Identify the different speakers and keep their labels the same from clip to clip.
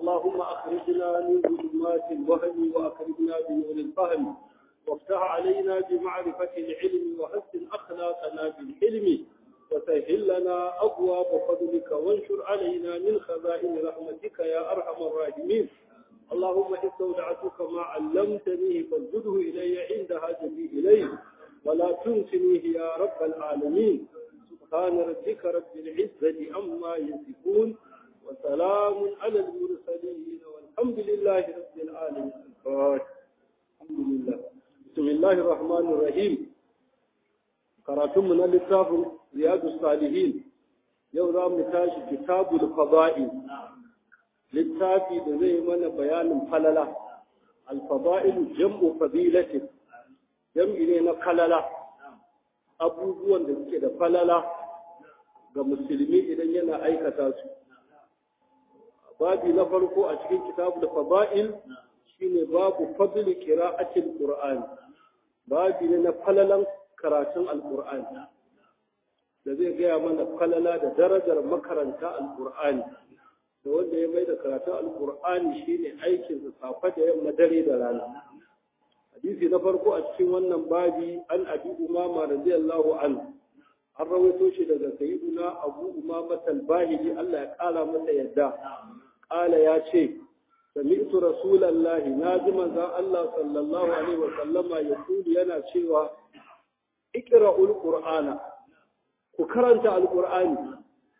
Speaker 1: اللهم أخرجنا من ظلمات الوهم وأكرمنا بنور الفهم وافتح علينا بمعرفة العلم وحسن أخلاقنا بالحلم وسهل لنا أبواب فضلك وانشر علينا من خزائن رحمتك يا أرحم الراحمين اللهم استودعتك ما علمتني فازده إلي عند حاجتي إليه ولا تنسنيه يا رب العالمين سبحان ربك رب العزة عما يصفون وسلام على المرسلين والحمد لله رب العالمين الحمد لله بسم الله الرحمن الرحيم karatunmu na littafin riyadu salihin yau za mu tashi kitabul fada'i littafi da zai mana bayanin falala alfada'ilu jam'u fadilatin jam'i ne na falala abubuwan da suke da falala ga musulmi idan yana aikata su babi na farko a cikin kitabul fada'il shine babu fadli qira'atil qur'an babi ne na falalan karatun alkur'ani da zai gaya mana falala da darajar makaranta alkur'ani da wanda ya mai da karatun alkur'ani shine aikin safa da yamma dare da rana hadisi na farko a cikin wannan babi an abi umama radiyallahu anhu an rawaito shi daga sayyiduna abu umama talbahili Allah ya kala masa yadda kala ya ce سمعت رسول الله ناجما الله صلى الله عليه وسلم يقول yana cewa اقرأوا القرآن وكرنت القرآن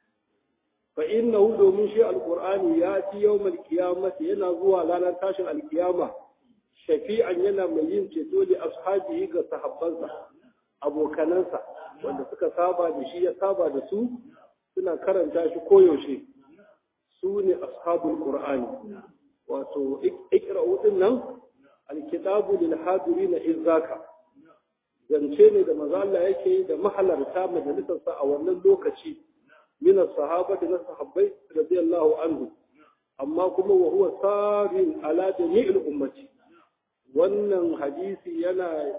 Speaker 1: فإنه دومن شيء القرآن يأتي يوم القيامة ينظوا لنا تاشر القيامة شفيعا ينا مين تدول أصحابه كصحبانسا أبو كنانسا wanda suka saba da shi ya saba da su suna karanta shi koyaushe su ne ashabul qur'ani wato ikra'u din nan alkitabu lil hadirin izaka zance ne da maza Allah yake yi da mahalarta majalisarsa a wannan lokaci min sahaba da na sahabbai radiyallahu anhu amma kuma wa huwa sarin ala jami'il ummati wannan hadisi yana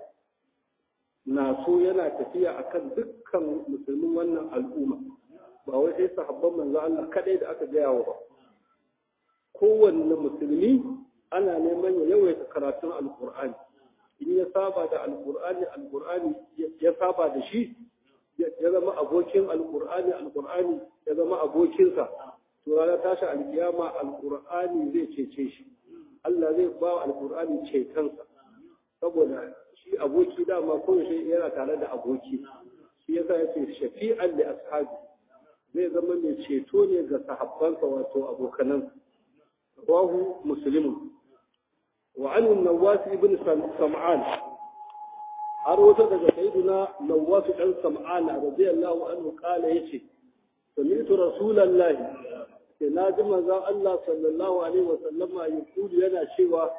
Speaker 1: naso yana tafiya akan dukkan musulmin wannan al'umma ba wai sai sahabban manzo Allah kadai da aka gaya wa ba kowanne musulmi ana neman ya yawaita karatun alqur'ani in ya saba da alkur'ani alkur'ani ya saba da shi ya zama abokin alkur'ani alkur'ani ya zama abokinsa to rana tashi alkiyama alkur'ani zai cece shi Allah zai ba wa alkur'ani cetonsa saboda shi aboki dama koyaushe yana tare da aboki shi yasa ya ce shafi'an da ashabi zai zama mai ceto ne ga sahabbansa wato abokanan rawahu muslimun وعن النواس ابن سمعان أروت دقى سيدنا نواس بن سمعان رضي الله عنه قال يشي سمعت رسول الله ناجم ذا الله صلى الله عليه وسلم يقول لنا شوى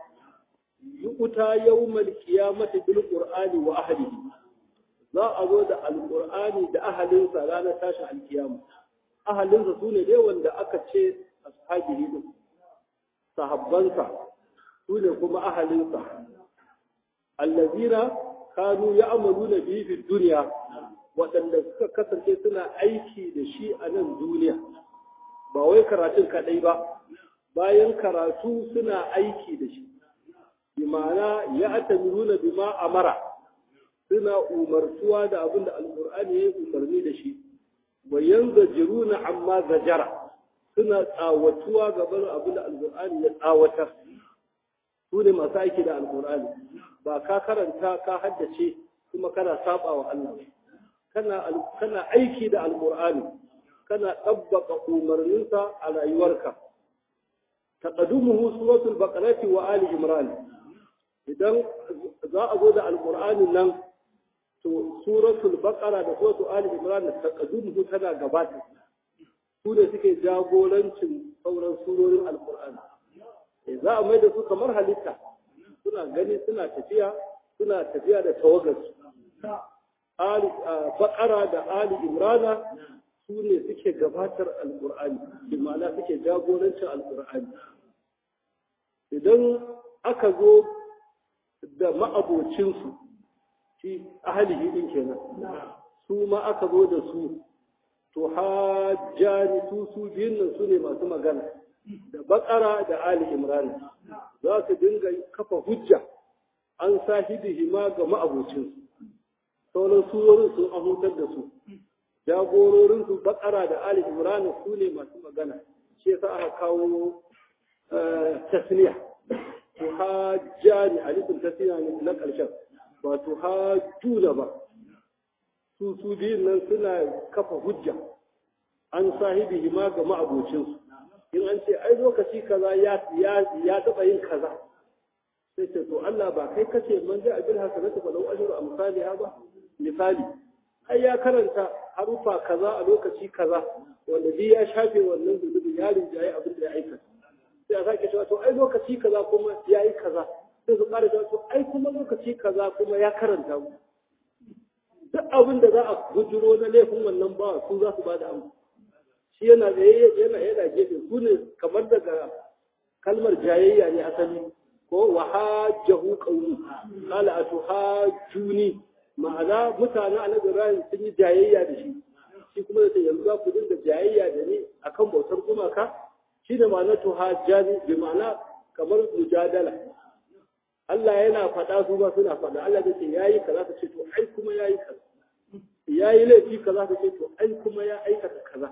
Speaker 1: يؤتى يوم القيامة بالقرآن وأهله za a zo da alƙur'ani da ahalinsa ranar tashin alkiyama ahalinsa su ne dai wanda aka ce ashabihi din sahabbansa su ne kuma ahalinsa allazina kanu ya amalu na biyu fi duniya waɗanda suka kasance suna aiki da shi a nan duniya ba wai karatun kaɗai ba bayan karatu suna aiki da shi bi ma'ana ya atamiruna bima amara suna umartuwa da abin da alƙur'ani ya yi umarni da shi wa yanzajiruna amma zajara suna tsawatuwa gaban abin da alƙur'ani ya tsawatar su ne masu aiki da alkur'ani ba ka karanta ka haddace kuma kana saba wa Allah kana aiki da alkur'ani kana ɗabbaka umarninsa a rayuwarka taqaddumuhu suratul baqarati wa ali imran idan za a zo da alkur'ani nan to suratul baqara da suratul ali imran taqaddumuhu tana gabata su ne suke jagorancin sauran surorin alkur'ani za a mai da su kamar halitta suna gani suna tafiya suna tafiya da tawagarsu bakara da ali imrana su ne suke gabatar alkur'ani bi ma'ana suke jagorancin alkur'ani idan aka zo da ma'abocinsu shi ahalihi din kenan su ma aka zo da su to hajjani su su biyun nan su ne masu magana da bakara da ali imran za su dinga kafa hujja an sahibihi ma ga ma'abucin sauran surorin sun ahutar da su jagororin su bakara da ali imran su ne masu magana shi yasa aka kawo tasniya tuhajjani alifin tasniya ne na ƙarshen ba tuhajjuna ba su su biyun nan suna kafa hujja an sahibihi ma ga ma'abocinsu in an ce ai lokaci kaza ya ya taɓa yin kaza sai ce to Allah ba kai kace man ja abil hasanatu fa law ajru amsalha ba misali ai ya karanta harufa kaza a lokaci kaza wanda bi ya shafe wannan zunubi ya rinjaye abin da ya aikata sai a sake cewa to ai lokaci kaza kuma ya yi kaza sai su ƙara cewa to ai kuma lokaci kaza kuma ya karanta mu duk abin da za a bujiro na laifin wannan bawa su za su ba da amsa shi yana da yana yana gefe su ne kamar daga kalmar jayayya ne asali ko wa hajjahu qawli qala atuhajjuni ma'ana mutanen annabi Ibrahim sun yi jayayya da shi shi kuma da yanzu za ku dinga jayayya da ni akan bautar gumaka shi da ma'ana tuhajjani bi ma'ana kamar mujadala Allah yana faɗa su ba suna faɗa Allah da ce yayi kaza ta ce to ai kuma yayi kaza yayi laifi kaza ta ce to ai kuma ya aikata kaza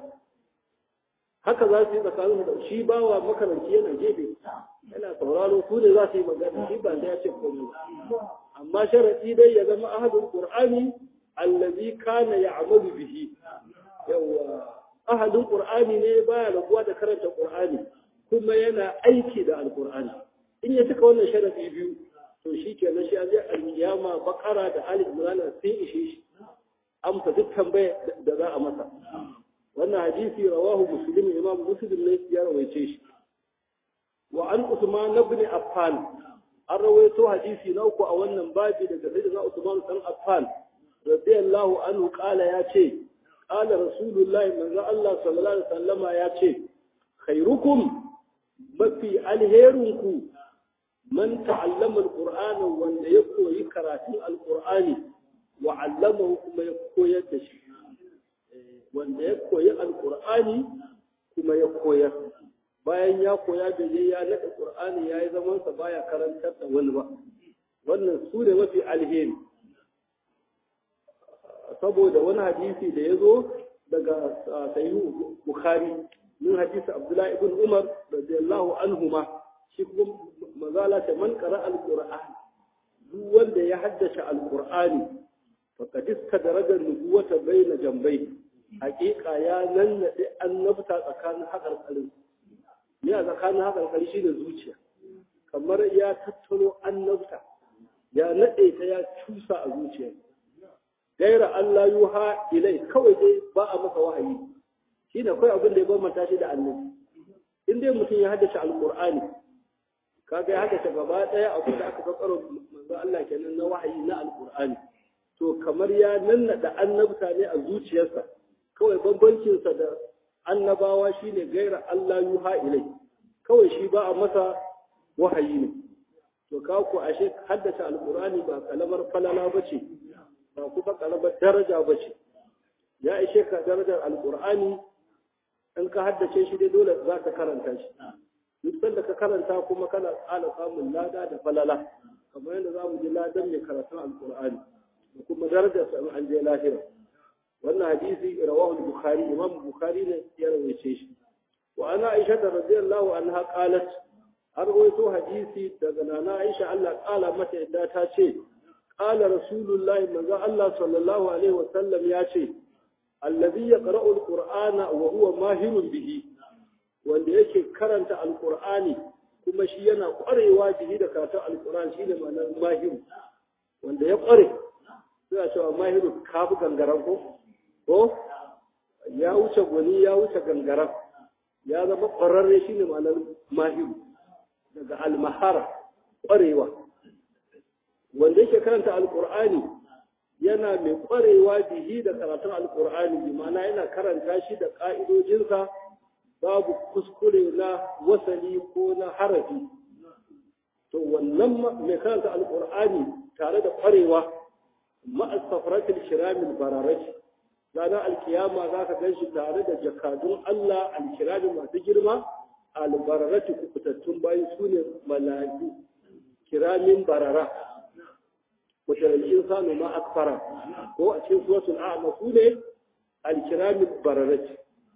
Speaker 1: haka za su yi tsakanin da shi bawa makaranci yana gefe yana sauraro su ne za su yi magana shi ba sai ya ce komai amma sharadi dai ya zama ahadul qur'ani allazi kana ya'malu bihi yawa ahadul qur'ani ne baya rabuwa da karanta qur'ani kuma yana aiki da alqur'ani in ya cika wannan sharadi biyu to shi kenan shi an je alkiyama bakara da alif imran sai ishe shi amsa duk tambaya da za a masa wannan hadisi rawahu muslim imam muslim ne ya rawaice shi wa an usman ibn affan an rawaito hadisi na uku a wannan babi daga sayyidina usman dan affan radiyallahu anhu qala ya ce qala rasulullahi manzo Allah sallallahu alaihi wasallama ya ce khairukum mafi alherinku man ta'allama alqur'ana wanda ya koyi karatun alqur'ani wa 'allamahu kuma ya koyar da shi wanda ya koyi alqur'ani kuma ya koyar bayan ya koya da je ya nada qur'ani yayi zaman sa baya karantar da wani ba wannan su ne mafi alheri saboda wani hadisi da ya zo daga sahihu bukhari min hadisi abdullahi ibn umar radiyallahu anhuma shi kuma mazala ta man qara alquran duk wanda ya haddace alqur'ani faqad istadaraja nubuwata baina jambai haqiqa ya nannade annabta tsakanin hakarkarin ne a tsakanin hakarkari shine zuciya kamar ya tattaro annabta ya nade ta ya cusa a zuciya gaira Allah yuha ilai kawai dai ba a masa wahayi shine kai abin da ya bambanta shi da annabi in dai mutum ya haddace alqur'ani kaga ya haddace gaba daya abin da aka fassara manzo Allah kenan na wahayi na alqur'ani to kamar ya nannada annabta ne a zuciyarsa kawai bambancin sa da annabawa shine gaira Allah yuha ilai kawai shi ba a masa wahayi ne to ka ku ashe haddace alqur'ani ba kalamar falala bace ba kuma kalamar daraja bace ya ishe ka darajar alqur'ani in ka haddace shi dai dole za ka karanta shi duk sanda ka karanta kuma kana tsala samun lada da falala kamar yadda za mu ji ladan mai karatun alkur'ani da kuma darajar sa an je lahira wannan hadisi rawahu bukhari imam bukhari ne ya rawaice shi wa ana aisha radiyallahu anha qalat har wato hadisi daga nana aisha Allah kala mata yadda ta ce qala rasulullahi manzo Allah sallallahu alaihi wa sallam ya ce alladhi yaqra'u alqur'ana wa huwa mahirun bihi wanda yake karanta alqur'ani kuma shi yana kwarewa bihi da karatun alqur'ani shine ma'anar mahiru wanda ya kware sai cewa mahiru kafu gangaran ko ko ya wuce gwani ya wuce gangaran ya zama kwararre shine ma'anar mahiru daga almahara kwarewa wanda yake karanta alqur'ani yana mai kwarewa bihi da karatun alkur'ani bi ma'ana yana karanta shi da ƙa'idojinsa babu kuskure na wasali ko na harafi to wannan mai karanta alkur'ani tare da kwarewa ma'as safaratul kiramil bararaj ranar alkiyama za ka gan shi tare da jakadun Allah alkiramin masu girma albararati kubutattun bayi su ne mala'iku kiramin barara wata insanu ma akfara ko a cikin suratul a'ma su ne alkiramin bararati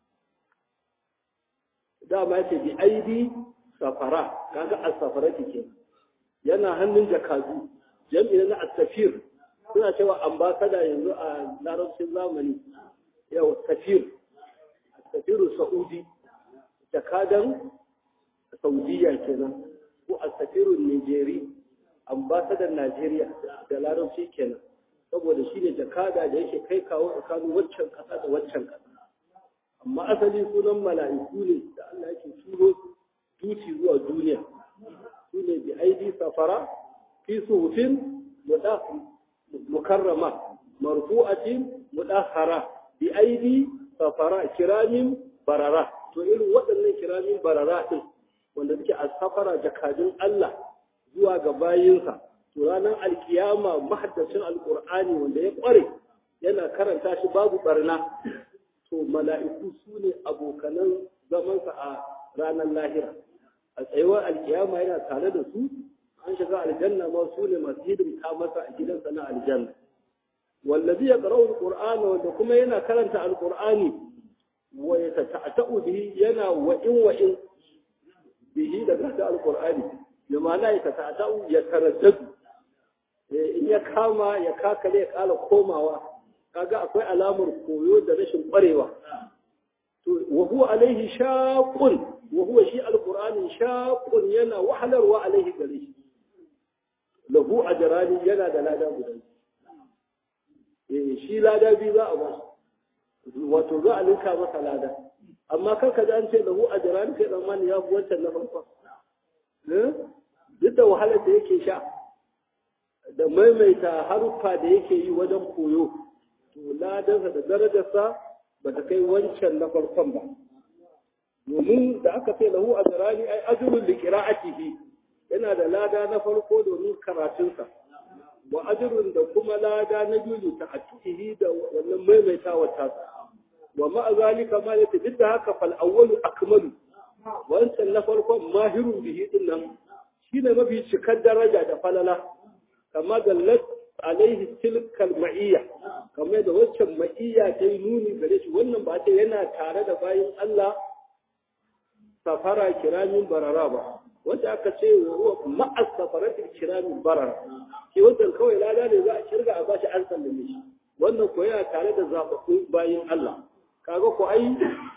Speaker 1: dama ce bi aidi safara kaga as-safarati ke yana hannun jakadu jami'in na as-safir suna cewa ambasada yanzu a larabcin zamani yau safir safiru saudi jakadan saudiya kenan ko as-safiru nigeri ambasadan najeriya da larabci kenan saboda shine jakada da yake kai kawo tsakanin waccan kasa da waccan kasa amma asali sunan mala'iku ne da Allah yake turo duci zuwa duniya su ne bi aidi safara fi suhufin mukarrama marfu'atin mudahhara bi aidi safara kiramin barara to irin waɗannan kiramin barara din wanda suke a safara jakadun Allah zuwa ga bayinsa to ranar alkiyama mahaddacin alkur'ani wanda ya ƙware yana karanta shi babu barna to mala'iku su ne abokanan zamansa a ranar lahira a tsayuwar alkiyama yana tare da su an shiga aljanna ma su ne masu hidimta masa a gidansa na aljanna wallazi ya qara'u alqur'ana wanda kuma yana karanta alqur'ani wa yatata'u bihi yana wa'in wa'in bihi da karanta alqur'ani bi ma'ana ya tata'u ya taraddadu in ya kama ya kakale ya kala komawa kaga akwai alamar koyo da rashin kwarewa to wa huwa alaihi shaqun wa huwa shi alqur'ani shaqun yana wahalarwa alaihi gare shi lahu ajrani yana da lada guda eh shi lada bi za a ba wato za a linka masa lada amma kar ka ji an ce lahu ajrani kai dan ya fi wancan na farko eh duk da wahalar da yake sha da maimaita haruffa da yake yi wajen koyo to ladansa da darajarsa ba ta kai wancan na farkon ba domin da aka ce lahu ajrani ai ajrun li qira'atihi yana da lada na farko domin karatunsa wa ajrun da kuma lada na biyu ta atihi da wannan maimaitawa ta wa ma zalika ma yake duk da haka fal awwalu akmalu wancan na farkon mahirun bihi din nan shine mafi cikar daraja da falala kama dallat alaihi tilkal ma'iyya kamar da waccan ma'iyya ta yi nuni gare shi wannan ba ta yana tare da bayin Allah safara kiramin barara ba wanda aka ce wa huwa ma'as safaratil kiramin barara shi wannan kawai lada ne za a kirga a bashi an sallame shi wannan ko yana tare da zababbun bayin Allah kaga ko ai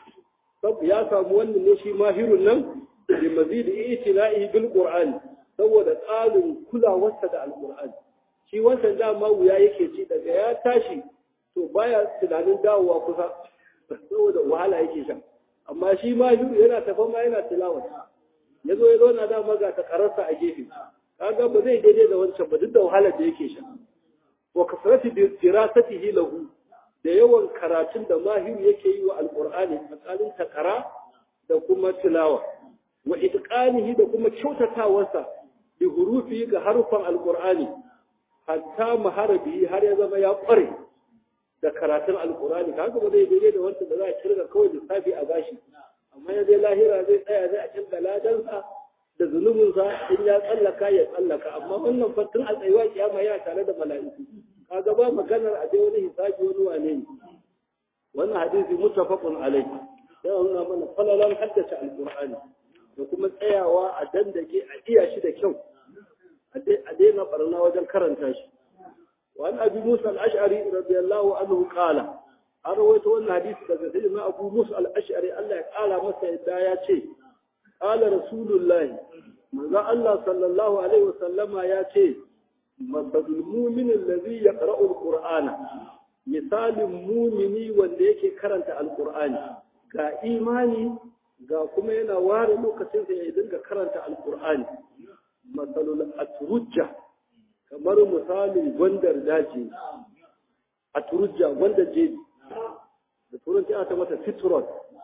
Speaker 1: ya samu wannan ne shi mahirun nan bi mazidi itina'i bil qur'ani saboda tsarin kulawarsa da alqur'ani shi wancan dama wuya yake ci daga ya tashi to baya tunanin dawowa kusa saboda wahala yake sha amma shi ma yana tafa ma yana tilawa ya zo ya zo na dama ga ta kararsa a gefe kaga ba zai daidai da wancan ba duk da wahala da yake sha wa kasrati dirasatihi lahu da yawan karatun da mahiru yake yi wa alqur'ani tsakanin takara da kuma tilawa wa itqanihi da kuma kyautatawarsa bi hurufi ga harufan alqur'ani hatta maharabi har ya zama ya kware da karatun alkurani kaga ba zai daidai da wanda da za a kirga kawai lissafi a bashi amma ya zai lahira zai tsaya zai a kirga ladansa da zunubinsa in ya tsallaka ya tsallaka amma wannan fatin a tsayuwa kiyama ya tare da mala'iku kaga ba maganar a dai wani hisabi wani wane ne wannan hadisi muttafaqun alai sai nuna mana falalan haddace alkur'ani da kuma tsayawa a dandake a iya shi da kyau a daina barna wajen karanta shi وعن أبي موسى الأشعري رضي الله عنه قال أرويت أن حديث سيدنا أبو موسى الأشعري الله قال مسا إدايا شيء قال رسول الله ماذا الله صلى الله عليه وسلم يا شيء مثل المؤمن الذي يقرأ القرآن مثال المؤمن wanda yake karanta alqur'ani ga imani ga kuma yana ware lokacin da ya dinga karanta alqur'ani masalul atrujja kamar misalin gwandar daji a turujja gwandar jeji da turanci ana ta mata citron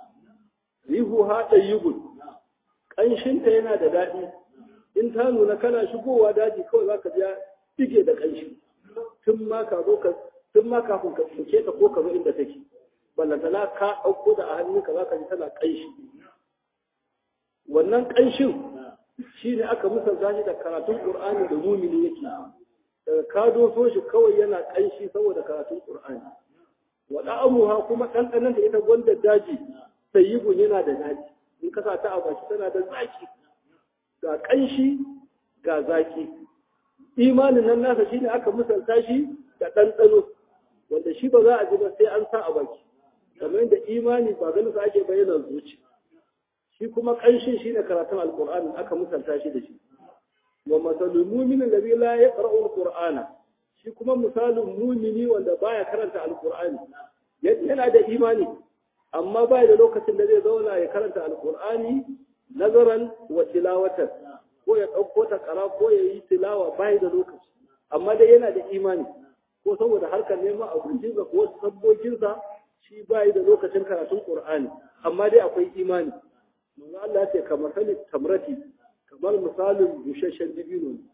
Speaker 1: rihu haɗa yugun ƙanshinta yana da daɗi in ta nuna kana shigowa daji kawai za ka ja dige da ƙanshi tun ma kafin ka tsinke ta ko ka zo inda take ballantana ka ɗauko da a hannunka za ka ji tana ƙanshi wannan ƙanshin shi ne aka misalta shi da karatun ƙur'ani da mumini yake daga ka doso shi kawai yana ƙanshi saboda karatun ƙur'ani wa da'amuha kuma ɗanɗanon da ita gwanda daji sayyibun yana da daji in ka sa ta a baki tana da zaki ga ƙanshi ga zaki imanin nan nasa shine aka misalta shi da ɗanɗano wanda shi ba za a ji ba sai an sa a baki kamar yadda imani ba ganin sa ake bayyana zuci shi kuma ƙanshin shi ne karatun alƙur'ani aka misalta shi da shi wa masalul mu'min alladhi la yaqra'u alqur'ana shi kuma misalin mumini wanda baya karanta alqur'ani yana da imani amma bai da lokacin da zai zauna ya karanta alqur'ani nazaran wa tilawatan ko ya dauko ta kara ko ya yi tilawa bai da lokaci amma dai yana da imani ko saboda harkar neman abincinsa ko sabbokinsa shi bai da lokacin karatun qur'ani amma dai akwai imani manzo Allah ya ce kamar sali tamrati kamar misalin bushashen dibino ne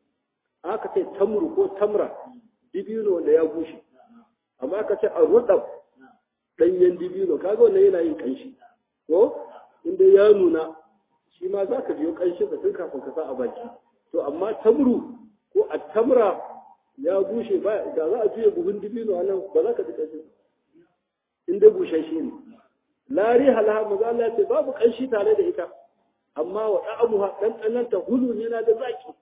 Speaker 1: aka ce tamru ko tamra dibino wanda ya bushe amma aka ce a rudab danyen dibino kaga wannan yana yin kanshi ko inda ya nuna shi ma za ka biyo kanshi da tun kafin ka sa a baki to amma tamru ko a tamra ya bushe ba da za a juya buhun dibino a nan ba za ka ji kanshi inda bushashe ne lari halaha maza Allah ya ce babu kanshi tare da ita amma wa da'amuha dan ta hulun yana da zaki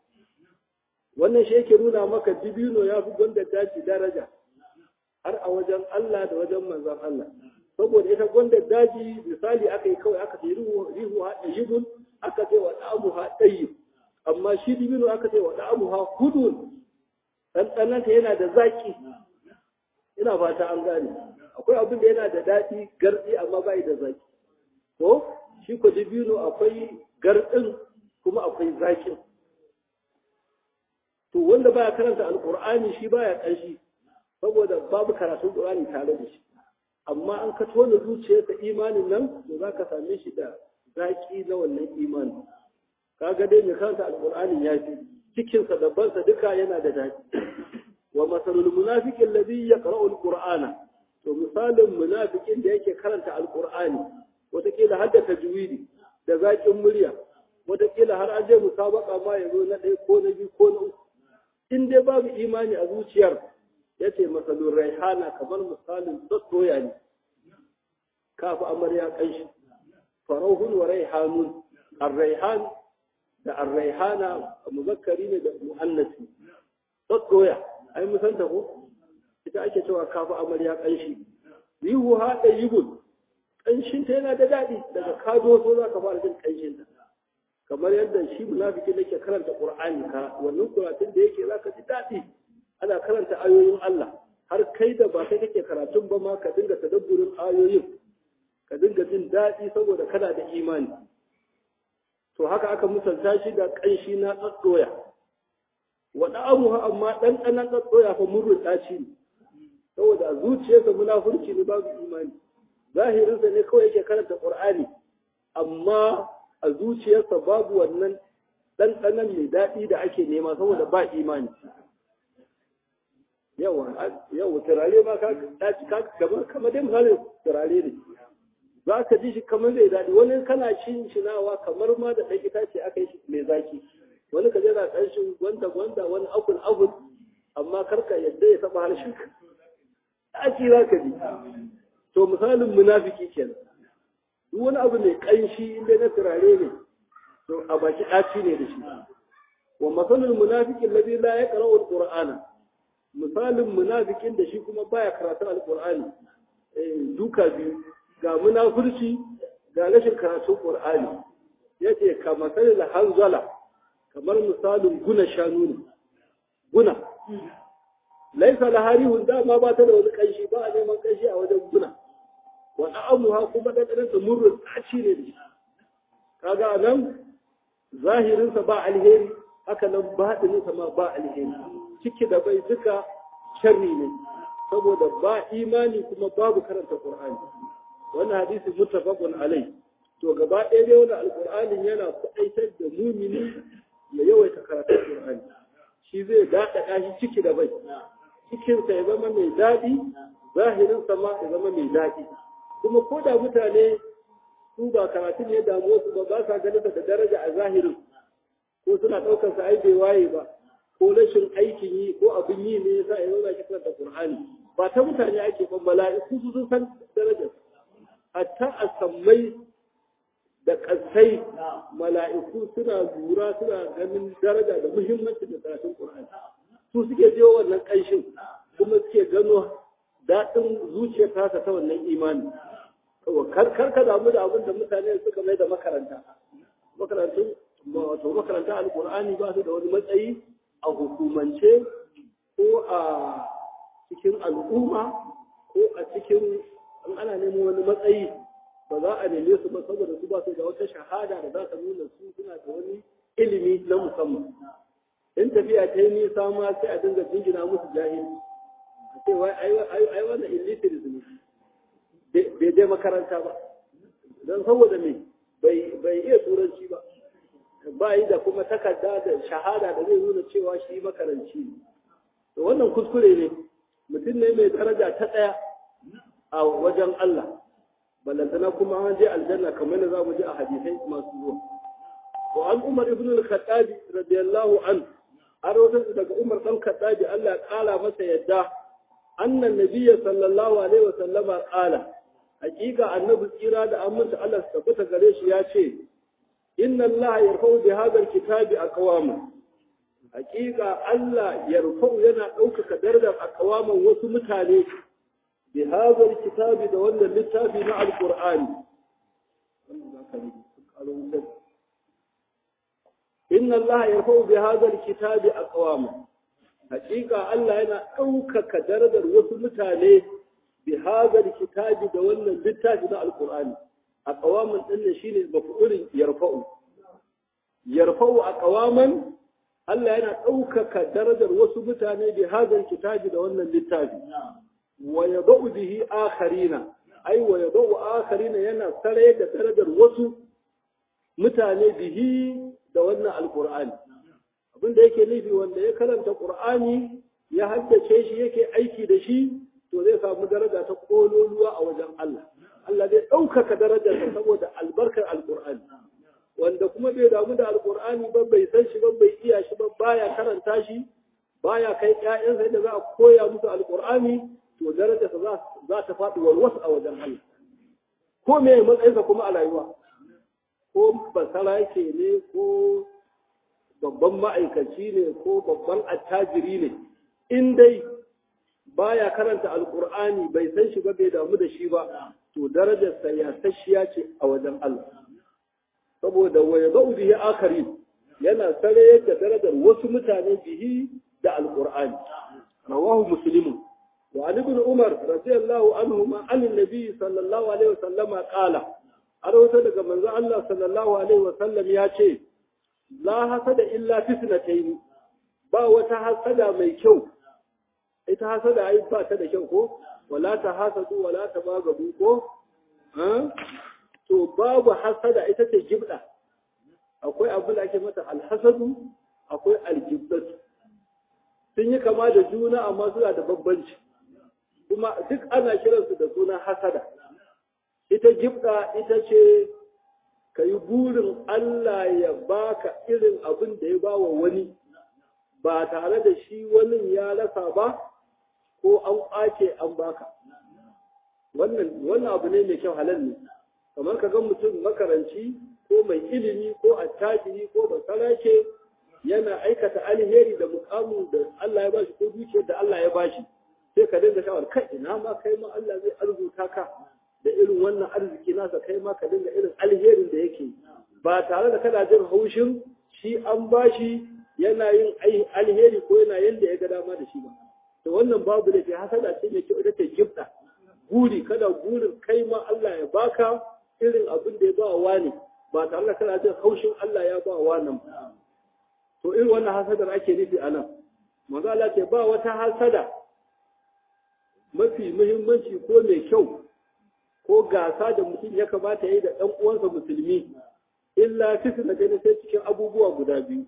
Speaker 1: wannan shi yake nuna maka dibino ya fi gwanda daji daraja har a wajen Allah da wajen manzon Allah saboda ita gwanda daji misali aka yi kawai aka ce rihu ha ɗayyibun aka ce wa ɗamu ha ɗayyib amma shi dibino aka ce wa ɗamu ha hudun ɗanɗananta yana da zaƙi ina fata an gane akwai abin da yana da daɗi garɗi amma bai da zaƙi ko shi ko dibino akwai garɗin kuma akwai zaƙin to wanda baya karanta alqur'ani shi baya kanshi saboda babu karatun qur'ani tare da shi amma an ka tona zuciyarsa imanin nan to zaka same shi da zaki na wannan imani kaga dai mai karanta alqur'ani ya fi cikin sa da bansa duka yana da daki wa masalul munafiqi alladhi yaqra'u alqur'ana to misalin munafikin da yake karanta alqur'ani wataƙila har da tajwidi da zaƙin murya wataƙila har an je musabaka ma ya zo na ɗaya ko na biyu ko na uku in dai babu imani a zuciyar ya ce masalun raihana kamar misalin tsotsoya ne kafa amarya kanshi farauhun wa raihanun arraihan da arraihana muzakkari ne da mu'annasi tsotsoya ai musan ta ko ita ake cewa kafa amarya kanshi rihu ha da yibun kanshin ta yana da daɗi daga kado so za ka fara jin kanshin ta kamar yadda shi munafiki yake karanta Qur'ani ka wannan karatun da yake zaka ji dadi ana karanta ayoyin Allah har kai da ba kai kake karatun ba ma ka dinga tadabburin ayoyin ka dinga jin dadi saboda kana da imani to haka aka misalta shi da kanshi na tsatsoya wa da'amuha amma dan dan tsatsoya fa murru daci ne saboda zuciyarsa munafurci ne babu imani zahirinsa ne kawai yake karanta Qur'ani amma a zuciyarsa babu wannan ɗanɗanon mai daɗi da ake nema saboda ba imani. Yawa, yawa, turare ma ka daci kamar kamar dai misalin turare ne. Za ka ji shi kamar zai daɗi, wani kana cin shinawa kamar ma da ɗan itace aka yi shi mai zaki. Wani ka jira ƙarshen gwanda gwanda wani akul akul amma karka yadda ya taɓa harshen ka. Ɗaci za ka ji. To misalin munafiki kenan. duk wani abu mai ƙanshi inda na turare ne to a baki ɗaci ne da shi wa masalul munafiqin ladhi la yaqra'u al-qur'ana misalin munafikin da shi kuma baya karatu al-qur'ani eh duka biyu ga munafurci ga rashin karatun qur'ani yace ka masalul hanzala kamar misalin guna shanu ne guna laisa laharihun dama ba ta da wani ƙanshi ba a neman ƙanshi a wajen guna wa amuha kuma ɗanɗanansa murrin ɗaci ne da shi kaga nan zahirinsa ba alheri haka nan baɗininsa ma ba alheri ciki da bai duka sharri ne saboda ba imani kuma babu karanta qur'ani wannan hadisi muttafaqun alai to gaba ɗaya dai wannan alqur'anin yana kwaɗaitar da mumini ya yawaita karatun qur'ani shi zai daɗaɗa shi ciki da bai cikinsa ya zama mai daɗi zahirinsa ma ya zama mai daɗi kuma ko da mutane su ba karatun ya damu su ba ba sa ganin da daraja a zahirin ko suna ɗaukar sa ai bai waye ba ko rashin aikin yi ko abin yi ne yasa ya zauna kiran da Qur'ani ba ta mutane ake ban mala'iku su sun san darajar hatta a sammai da kasai mala'iku suna lura suna ganin daraja da muhimmanci da karatun Qur'ani su suke jiyo wannan ƙanshin kuma suke gano daɗin zuciyar tasa ta wannan imani kar ka damu da abin da mutane suka mai da makaranta makarantun wato makaranta alkur'ani ba su da wani matsayi a hukumance ko a cikin al'umma ko a cikin an ana neman wani matsayi ba za a neme su ba saboda su ba su da wata shahada da za ta nuna su suna da wani ilimi na musamman in tafiya ta yi nisa ma sai a dinga jingina musu jahili a ce wai ai wannan illiteracy ne bai je makaranta ba don saboda me bai iya turanci ba ba yi da kuma takarda da shahada da zai nuna cewa shi makaranci ne to wannan kuskure ne mutum ne mai daraja ta ɗaya a wajen Allah ballantana kuma an je aljanna kamar da za mu ji a hadisai masu zuwa wa an umar ibn al-khattabi radiyallahu an an rawatar daga umar dan khattabi Allah ya kala masa yadda annan nabiyya sallallahu alaihi wa sallama qala hakika annabi tsira da aminta Allah su tabbata gare shi ya ce inna Allah yarfa'u bi hadha al-kitabi aqwama hakika Allah yarfa'u yana ɗaukaka darajar aqwaman wasu mutane bi hadha al-kitabi da wannan littafi na al-Qur'ani inna Allah yarfa'u bi hadha al-kitabi aqwama hakika Allah yana ɗaukaka darajar wasu mutane bi hadha kitabi da wannan littafi na alqur'ani a qawaman din ne shine maf'ulin yarfa'u yarfa'u a qawaman Allah yana ɗaukaka darajar wasu mutane bi hadha kitabi da wannan littafi wa yadau bihi akharina ai wa yadau akharina yana sare da darajar wasu mutane bihi da wannan alqur'ani abinda yake nufi wanda ya karanta qur'ani ya haddace shi yake aiki da shi to zai samu daraja ta kololuwa a wajen Allah Allah zai ɗaukaka darajarsa saboda albarkar alƙur'ani wanda kuma bai damu da alƙur'ani ba bai san shi ba bai iya shi ba baya karanta shi baya kai ƴaƴansa yadda za a koya musu alƙur'ani to darajarsa za ta faɗi walwas a wajen Allah ko me matsayinsa kuma a rayuwa ko basara yake ne ko babban ma'aikaci ne ko babban attajiri ne in dai baya karanta alkur'ani bai san shi ba bai damu da shi ba to darajarsa ya tashiya ce a wajen Allah saboda wa yadau bihi akharin yana sare da darajar wasu mutane bihi da alkur'ani rawahu muslimun wa ali ibn umar radiyallahu anhu ma an nabi sallallahu alaihi wasallama qala arwata daga manzo Allah sallallahu alaihi wasallam ya ce la hasada illa fitnatayn ba wata hasada mai kyau ita hasada ai ba ta da kyau ko wala ta hasadu wala ta bagabu ko to babu hasada ita ce gibda akwai abu da ake mata alhasadu akwai aljibdatu sun yi kama da juna amma suna da bambanci kuma duk ana kiransu da suna hasada ita gibda ita ce ka yi burin Allah ya baka irin abin da ya ba wa wani ba tare da shi wani ya rasa ba ko an ƙwace an baka wannan wannan abu ne mai kyau halal ne kamar ka ga mutum makaranci ko mai ilimi ko attajiri ko basarake yana aikata alheri da mukamin da Allah ya bashi ko dukiyar da Allah ya bashi sai ka dinga shawar kai ina ma kai ma Allah zai arzuta ka da irin wannan arziki nasa kai ma ka dinga irin alherin da yake ba tare da kana jin haushin shi an bashi yana yin alheri ko yana yanda ya ga dama da shi ba to wannan babu da ke hasada ce mai kyau ita ce gifta guri kada gurin kai ma Allah ya baka irin abin da ya ba wa ne ba tare da kana jin haushin Allah ya ba wa nan to irin wannan hasadar ake nufi a nan manzo Allah ce ba wata hasada mafi muhimmanci ko mai kyau ko gasa da mutum ya kamata ya yi da ɗan uwansa musulmi illa fitina gani sai cikin abubuwa guda biyu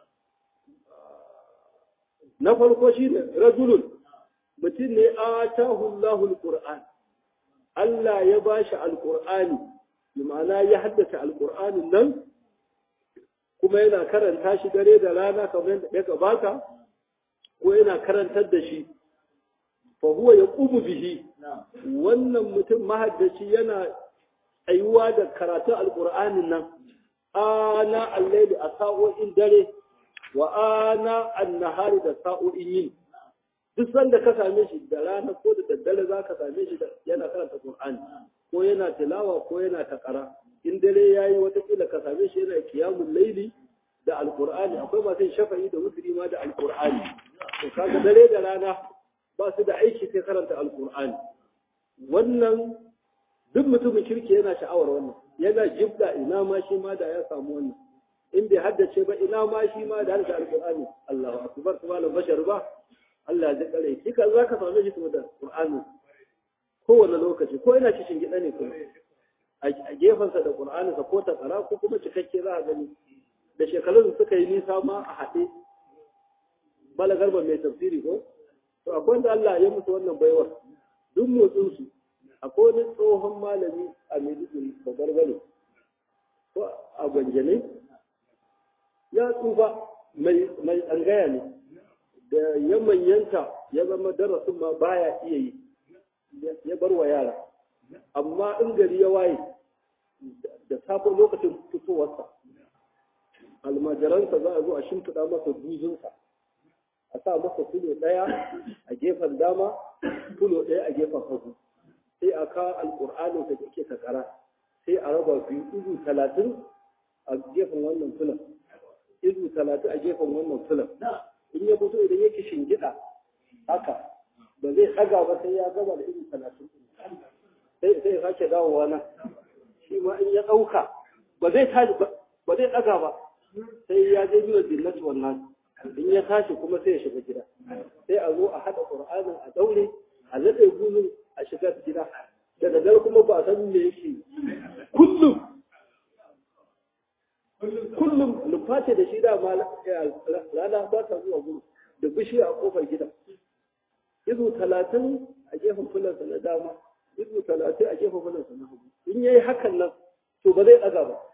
Speaker 1: na farko shi ne rajulun mutum ne a tahullahu alquran Allah ya bashi alqur'ani bi ma'ana ya haddace alqur'anin nan kuma yana karanta shi dare da rana kamar yadda ya gabata ko yana karantar da shi fa huwa yaqumu bihi wannan mutum mahaddaci yana tsayuwa da karatun alqur'anin nan ana al-layli a sa'o'in dare wa ana an-nahari da sa'o'in yin duk sanda ka same shi da rana ko da daddare za ka same shi yana karanta Qur'ani ko yana tilawa ko yana takara in dare yayi watakila ka same shi yana qiyamul laili da alqur'ani akwai masu shafa'i da wutri ma da alqur'ani to kaga dare da rana ba su da aiki sai karanta alqur'ani wannan duk mutumin kirki yana sha'awar wannan yana jibda ina ma shi ma da ya samu wannan in bai haddace ba ina ma shi ma da haddace alqur'ani Allahu akbar subhanahu bashar ba Allah ya kare shi ka za ka same shi kuma da Qur'ani kowane lokaci ko ina cikin gida ne kuma a gefensa da Qur'ani sa ko ta tsara ko kuma cikakke za a gani da shekarun suka yi nisa ma a haɗe bala garba mai tafsiri ko to akwai wanda Allah ya musu wannan baiwar duk motsin su akwai wani tsohon malami a Maiduguri da gargare ko a Gwanjane ya tsufa mai mai tsangaya ne da ya manyanta ya zama darasin ma baya iya yi ya bar wa yara amma in gari ya waye da safon lokacin fitowarsa almajiransa za a zo a shimfiɗa masa duzunsa a sa masa fulo ɗaya a gefen dama fulo ɗaya a gefen hagu sai a kawo alƙur'anin da ke takara sai a raba biyu izu talatin a gefen wannan fulan izu talatin a gefen wannan fulan in ya fito idan yake shingida haka ba zai ɗaga ba sai ya gama da irin talatin sai sai ya sake dawowa nan shi ma in ya ɗauka ba zai tashi ba zai ɗaga ba sai ya je biyu jinnati wannan in ya tashi kuma sai ya shiga gida sai a zo a haɗa ƙur'anin a daure a naɗe guzun a shiga gida da daddare kuma ba san me yake kullum kullum nuface da shi dama rana ba ta zuwa gudu da bishiya a kofar gida izu talatin a gefen fulansa na dama izu talatin a gefen fulansa na hagu in yayi hakan nan to ba zai ɗaga ba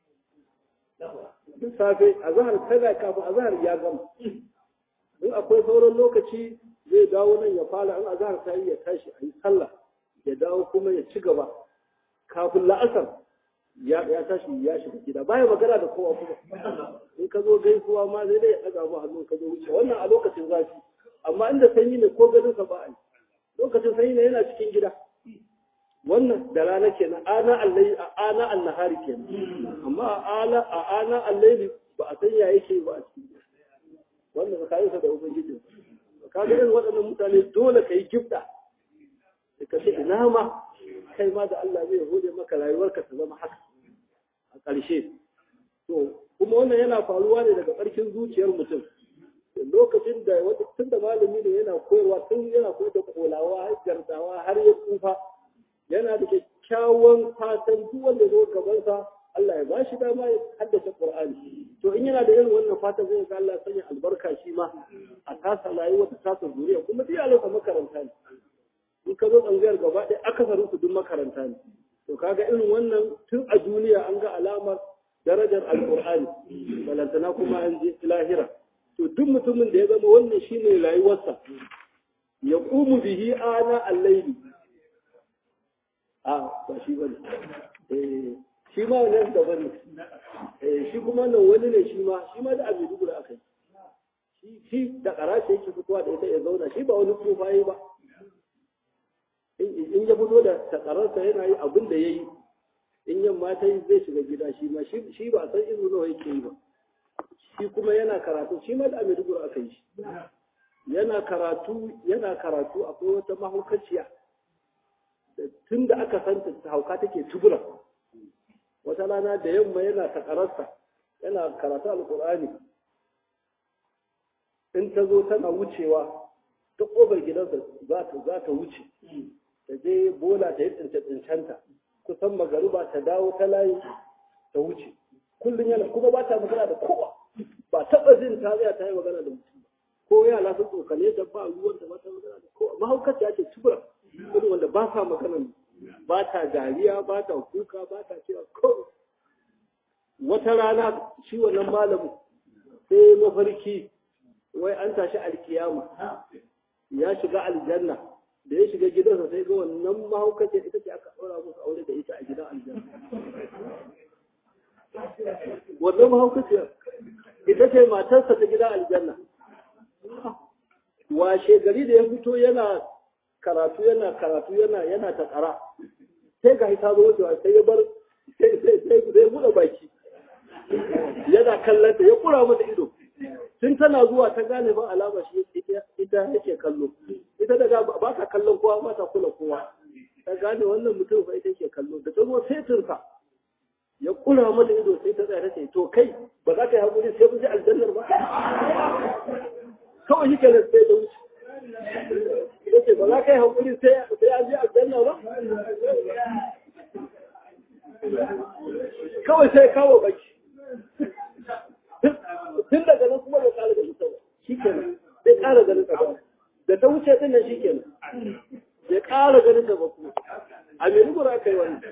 Speaker 1: duk safe a zahar tana kafin a zahar ya gama in akwai sauran lokaci zai dawo nan ya fara in a zahar ta yi ya tashi a yi sallah ya dawo kuma ya ci gaba kafin la'asar ya tashi ya shiga gida baya magana da kowa kuma in ka zo gaisuwa ma zai dai ya ɗaga mu hannu ka zo wuce wannan a lokacin zafi amma inda sanyi ne ko ganin sa ba a yi lokacin sanyi ne yana cikin gida wannan da rana kenan ana allai a ana annahari kenan amma a ala a ana allaili ba a san ya yake ba a cikin wannan tsakanin sa da ubangiji ka ga irin waɗannan mutane dole ka yi gifta ka ce ina ma kai ma da Allah zai hode maka rayuwarka ta zama haka a ƙarshe to kuma wannan yana faruwa ne daga ƙarfin zuciyar mutum lokacin da wata tun da malami ne yana koyarwa tun yana koyar da kolawa har gardawa har ya tsufa yana da kyakkyawan fatan duk wanda zo gabansa Allah ya bashi dama ya haddace Qur'ani to in yana da irin wannan fatan zai ga Allah sanya albarka shi ma a tasa rayuwa ta tasa zuriya kuma duk yalansa makaranta ne in ka zo tsangayar gaba ɗaya akasarin su duk makaranta ne to kaga irin wannan tun a duniya an ga alamar darajar alqur'ani balantana kuma an je lahira to duk mutumin da ya zama wannan shine rayuwarsa ya qumu bihi ana al-layli a ba shi bane eh shi ma wannan da bane eh shi kuma nan wani ne shi ma shi ma da abin dubura akai shi shi da karace yake fitowa da ita ya zauna shi ba wani tsufa yi ba in ya fito da takararsa yana yi abin da ya yi in yamma ta yi zai shiga gida shi ma shi ba san izu nawa yake yi ba shi kuma yana karatu shi ma da abin dubura aka yi shi yana karatu yana karatu akwai wata mahaukaciya tun da aka santa ta hauka take tubura wata rana da yamma yana takararsa yana karatu alkur'ani in ta zo tana wucewa ta ƙofar gidansa za ta wuce ta je bola ta yi tsince-tsincenta kusan magariba ta dawo ta layi ta wuce kullum yana kuma ba ta magana da kowa ba taɓa jin ta zai ta yi magana da mutum ko yara sun tsokane ta ba ruwan da ba ta magana da kowa mahaukaci ya ce tubura irin wanda ba sa magana ba ta dariya ba ta kuka ba ta cewa ko wata rana shi wannan malamin sai mafarki wai an tashi alkiyama ya shiga aljanna da ya shiga gidansa sai ga wannan mahaukaci ita ce aka ɗora musu aure da ita a gidan aljanna wannan mahaukaciyar ita ce matarsa ta gidan aljanna washe gari da ya fito yana karatu yana karatu yana yana ta tsara sai ga ta zo wucewa sai ya bar sai sai sai sai buɗe baki yana kallon ta ya kura mata ido tun tana zuwa ta gane ba alama shi ita yake kallo ita daga ba ta kallon kowa ba ta kula kowa ta gane wannan mutum fa ita yake kallo da ta zo setinsa ya kura mata ido sai ta tsaya ta ce to kai ba za ka yi haƙuri sai mun ji aljannar ba kawai shi kenan sai da wuce ya ce ba za ka yi haƙuri sai an ji aljanna ba kawai sai kawo baki tun daga nan kuma ya ƙara ganin ta ba shi kenan sai ƙara ganin ta ba da ta wuce din nan shi kenan ya ƙara ganin ta ba kuma a Maiduguri aka yi wannan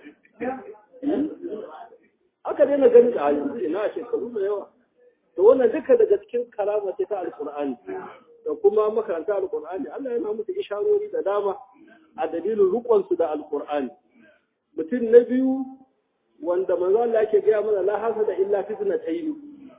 Speaker 1: aka daina ganin ta a yanzu ina a shekaru da yawa to wannan duka daga cikin karama ce ta alkur'ani da kuma makaranta alkur'ani Allah yana musu isharori da dama a dalilin rukonsu da alkur'ani mutum na biyu wanda manzo Allah yake gaya mana la hasada illa fitnatayn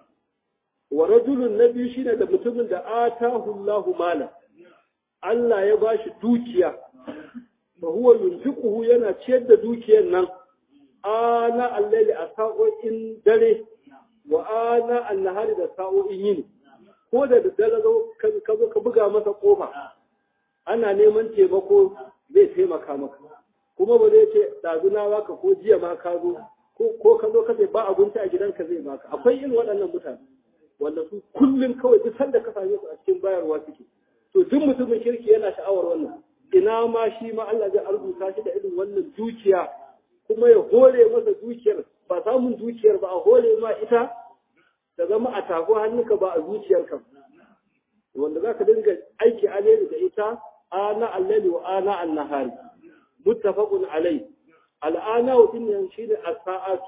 Speaker 1: wa rajulun na biyu shine da mutumin da atahu Allahu mala Allah ya bashi dukiya fa huwa yunfiquhu yana ciyar da dukiyar nan ana allaili a sa'o'in dare wa ana annahari da sa'o'in yini ko da daddare zo ka zo ka buga masa kofa ana neman taimako zai taimaka maka kuma ba zai ce ɗazuna baka ko jiya ma ka zo ko ka zo ka ce ba abinci a gidanka zai baka akwai irin waɗannan mutane wanda su kullum kawai duk sanda ka same su a cikin bayarwa suke to duk mutumin kirki yana sha'awar wannan ina ma shi ma Allah zai arzuta shi da irin wannan dukiya kuma ya hore masa dukiyar ba samun dukiyar ba a hore ma ita ta zama a tafi hannunka ba a zuciyarka wanda za ka dinga aiki alheri da ita ana allali wa ana annahari muttafaqun alai al'ana wa din shine as-sa'at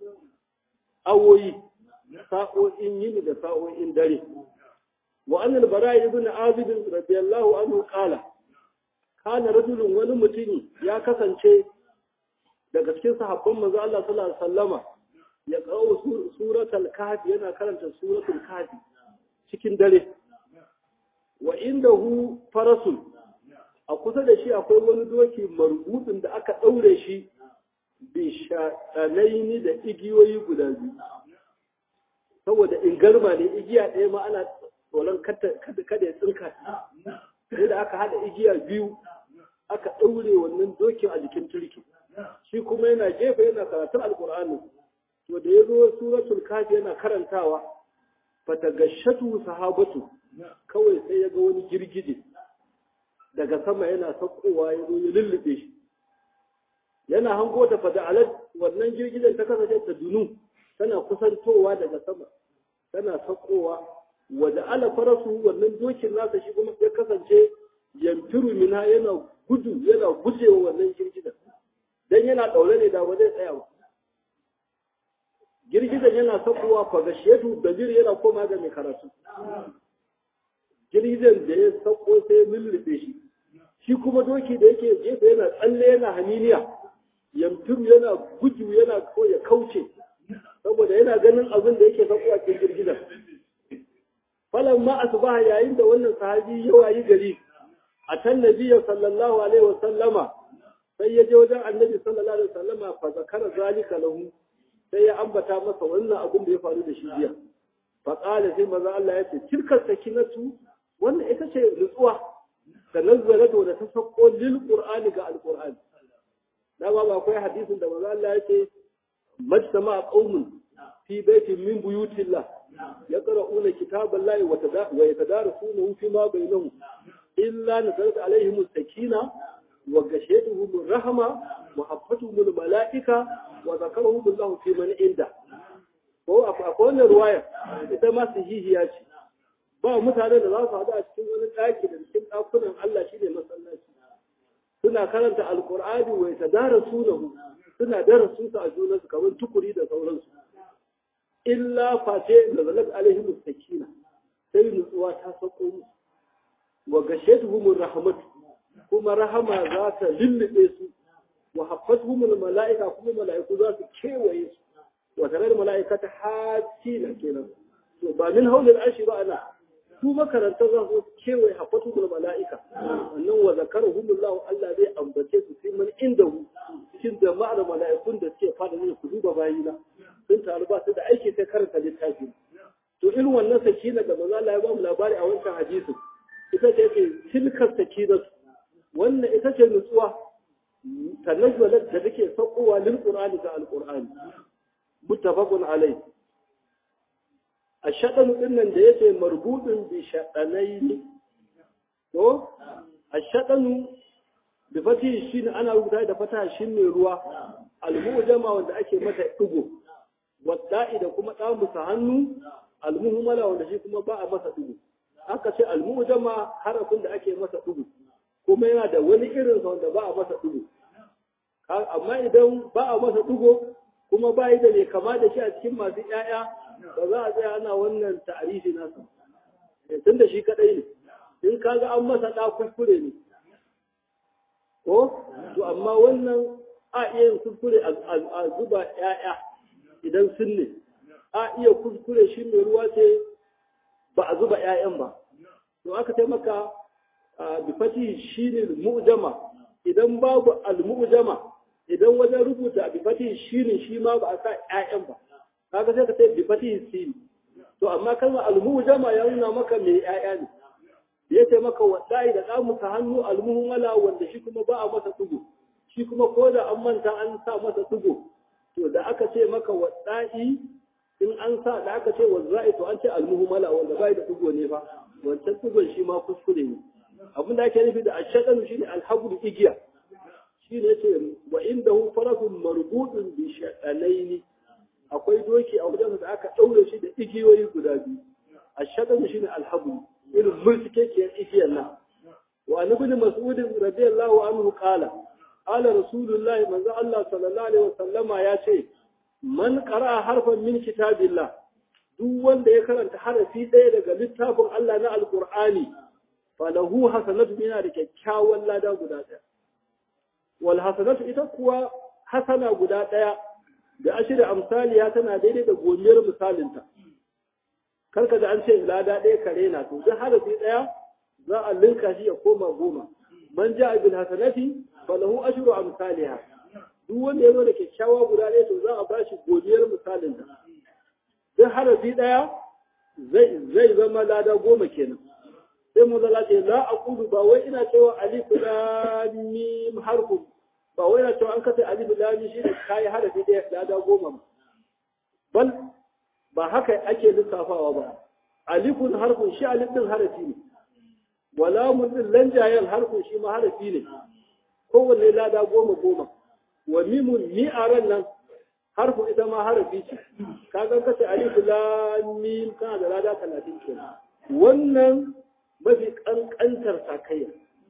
Speaker 1: awoyi sa'o'in yini da sa'o'in dare wa an al-bara ibn azib radiyallahu anhu qala kana rajulun wani mutumi ya kasance daga cikin sahabban manzo Allah sallallahu alaihi wasallama ya kawo suratul kahfi yana karanta suratul kahfi cikin dare wa indahu farasun a kusa da shi akwai wani doki marbutun da aka daure shi bi shaɗanaini da igiyoyi guda biyu saboda in garma ne igiya ɗaya ma ana tsoron kada ya tsinka sai da aka haɗa igiya biyu aka ɗaure wannan dokin a jikin turki shi kuma yana gefe yana karatun alkur'ani to da ya zo suratul kafi yana karantawa fatagashatu sahabatu kawai sai ya ga wani girgije daga sama yana saukowa ya zo ya lullube shi yana hango ta fada'alat wannan girgijen ta kasance ta dunu tana kusantowa daga sama tana saukowa wa ala farasu wannan dokin nasa shi kuma ya kasance yamfiru mina yana gudu yana gujewa wannan girgijen dan yana daure ne da ba zai tsaya ba girgijen yana saukowa fa gashiyatu dajir yana koma ga mai karatu girgijen da ya sauko sai ya lullube shi shi kuma doki da yake gefe yana tsalle yana haniniya yamfiru yana gudu yana ko ya kauce saboda yana ganin abin da yake saukowa cikin girgijen falan ma asbaha yayin da wannan sahabi ya wayi gari a tan nabiyyu sallallahu alaihi wa sallama sai ya je wajen annabi sallallahu alaihi wa sallama fa zakara zalika lahu sai ya ambata masa wannan abin da ya faru da shi jiya fa qala sai maza Allah ya ce tilka sakinatu wannan ita ce nutsuwa da nazzalatu da ta sako lil qur'ani ga alqur'ani da ba akwai hadisin da maza Allah ya ce majtama qaumun fi baitin min buyutillah يقرؤون كتاب الله ويتدارسونه فيما بينهم إلا نزلت عليهم السكينة وغشيتهم الرحمة وحفتهم الملائكة وذكرهم الله في من عنده ko akwai wannan ruwaya ita ma sahihiya ce ba mutane da za su haɗu a cikin wani ɗaki da cikin ɗakunan Allah shine masallaci suna karanta alqur'ani wa yatadarasunahu suna darasu su a junansu kamar tukuri da sauransu illa face da zalat alaihim sakina sai nutsuwa ta sako musu wa gashatuhum rahmat kuma rahama za ta lullube su wa haffatuhum malaika kuma malaiku za su kewaye su wa tare da malaikata hatina kenan to ba min haulil arshi ba ana su makarantar za su kewaye haffatuhum malaika wannan wa zakarahumullahu Allah zai ambace su sai man inda hu cikin jama'ar mala'ikun da suke fada ne ku duba bayina sun taru ba su da aiki sai karanta littafi to irin wannan sakina da manzo Allah ya ba mu labari a wancan hadisin ita ce ce tilkar sakinatu wannan ita ce nutsuwa tanazzalat da take saukowa lil qur'ani da alqur'ani muttafaqun alai ashadan din nan da yace marbudun bi shadanaini to ashadan bi fati shine ana rubuta da fata shine ruwa almujama wanda ake mata digo wadda'i da kuma damu sa hannu almuhmala wanda shi kuma ba a masa digo aka ce almujama harafin da ake masa digo kuma yana da wani irin wanda ba a masa digo amma idan ba a masa digo kuma ba yi da mai kama da shi a cikin masu ƴaƴa ba za a tsaya ana wannan ta'arifi nasa tun da shi kadai ne in kaga an masa ɗa kuskure ne ko to amma wannan a iya yin kuskure a zuba ƴaƴa idan sun ne a iya kuskure shi mai ruwa ce ba a zuba ƴaƴan ba to aka taimaka bi fati shi ne mu'jama idan babu al-mu'jama idan wajen rubuta bi fati shi ne shi ma ba a sa ƴaƴan ba kaga sai ka ce bi fati sin to amma kalmar al-mu'jama ya nuna maka mai ƴaƴa ne ya ce maka wadai da ɗamu ka hannu almuhmala wanda shi kuma ba a masa tugu shi kuma ko da an manta an sa masa tugu to da aka ce maka wadai in an sa da aka ce wazzai to an ce almuhmala wanda bai da tugu ne ba wancan tugun shi ma kuskure ne abin da ake nufi da ashaqan shi ne alhabul igiya shi ne ce wa indahu farakun marbudun bi shaqalaini akwai doki a wajen da aka daure shi da igiyoyi guda biyu ashaqan shi ne alhabul irin mulkikekiyar igiyar nan wa an ibn mas'ud radiyallahu anhu qala qala rasulullah manzo Allah sallallahu alaihi wasallama ya ce man qara'a harfan min kitabillah duk wanda ya karanta harafi ɗaya daga littafin Allah na alqur'ani falahu hasanatu yana da kyakkyawan lada guda ɗaya wal hasanatu ita kuwa hasana guda ɗaya da ashiri amsaliya tana daidai da gomiyar misalinta karka da an ce lada ɗaya kare na to duk harafi ɗaya za a linka shi ya koma goma man ja bil hasanati falahu ashru amsalha duk wanda ya zo da kyakkyawa guda ɗaya to za a ba shi godiyar misalin ta duk harafi ɗaya zai zai zama lada goma kenan sai mu zala ce la aqulu ba wai ina cewa alif lam mim harfu ba wai ina cewa an kace alif lam mim shine kai harafi ɗaya lada goma bal ba haka ake lissafawa ba alifun harfun shi alif din harafi ne walamun din lanjayen harfun shi ma harafi ne kowanne lada goma goma wa mimun mi'aran nan harfun ita ma harafi ce kaga kace alif lam mim kana da lada 30 kenan wannan mafi kankantar sakayya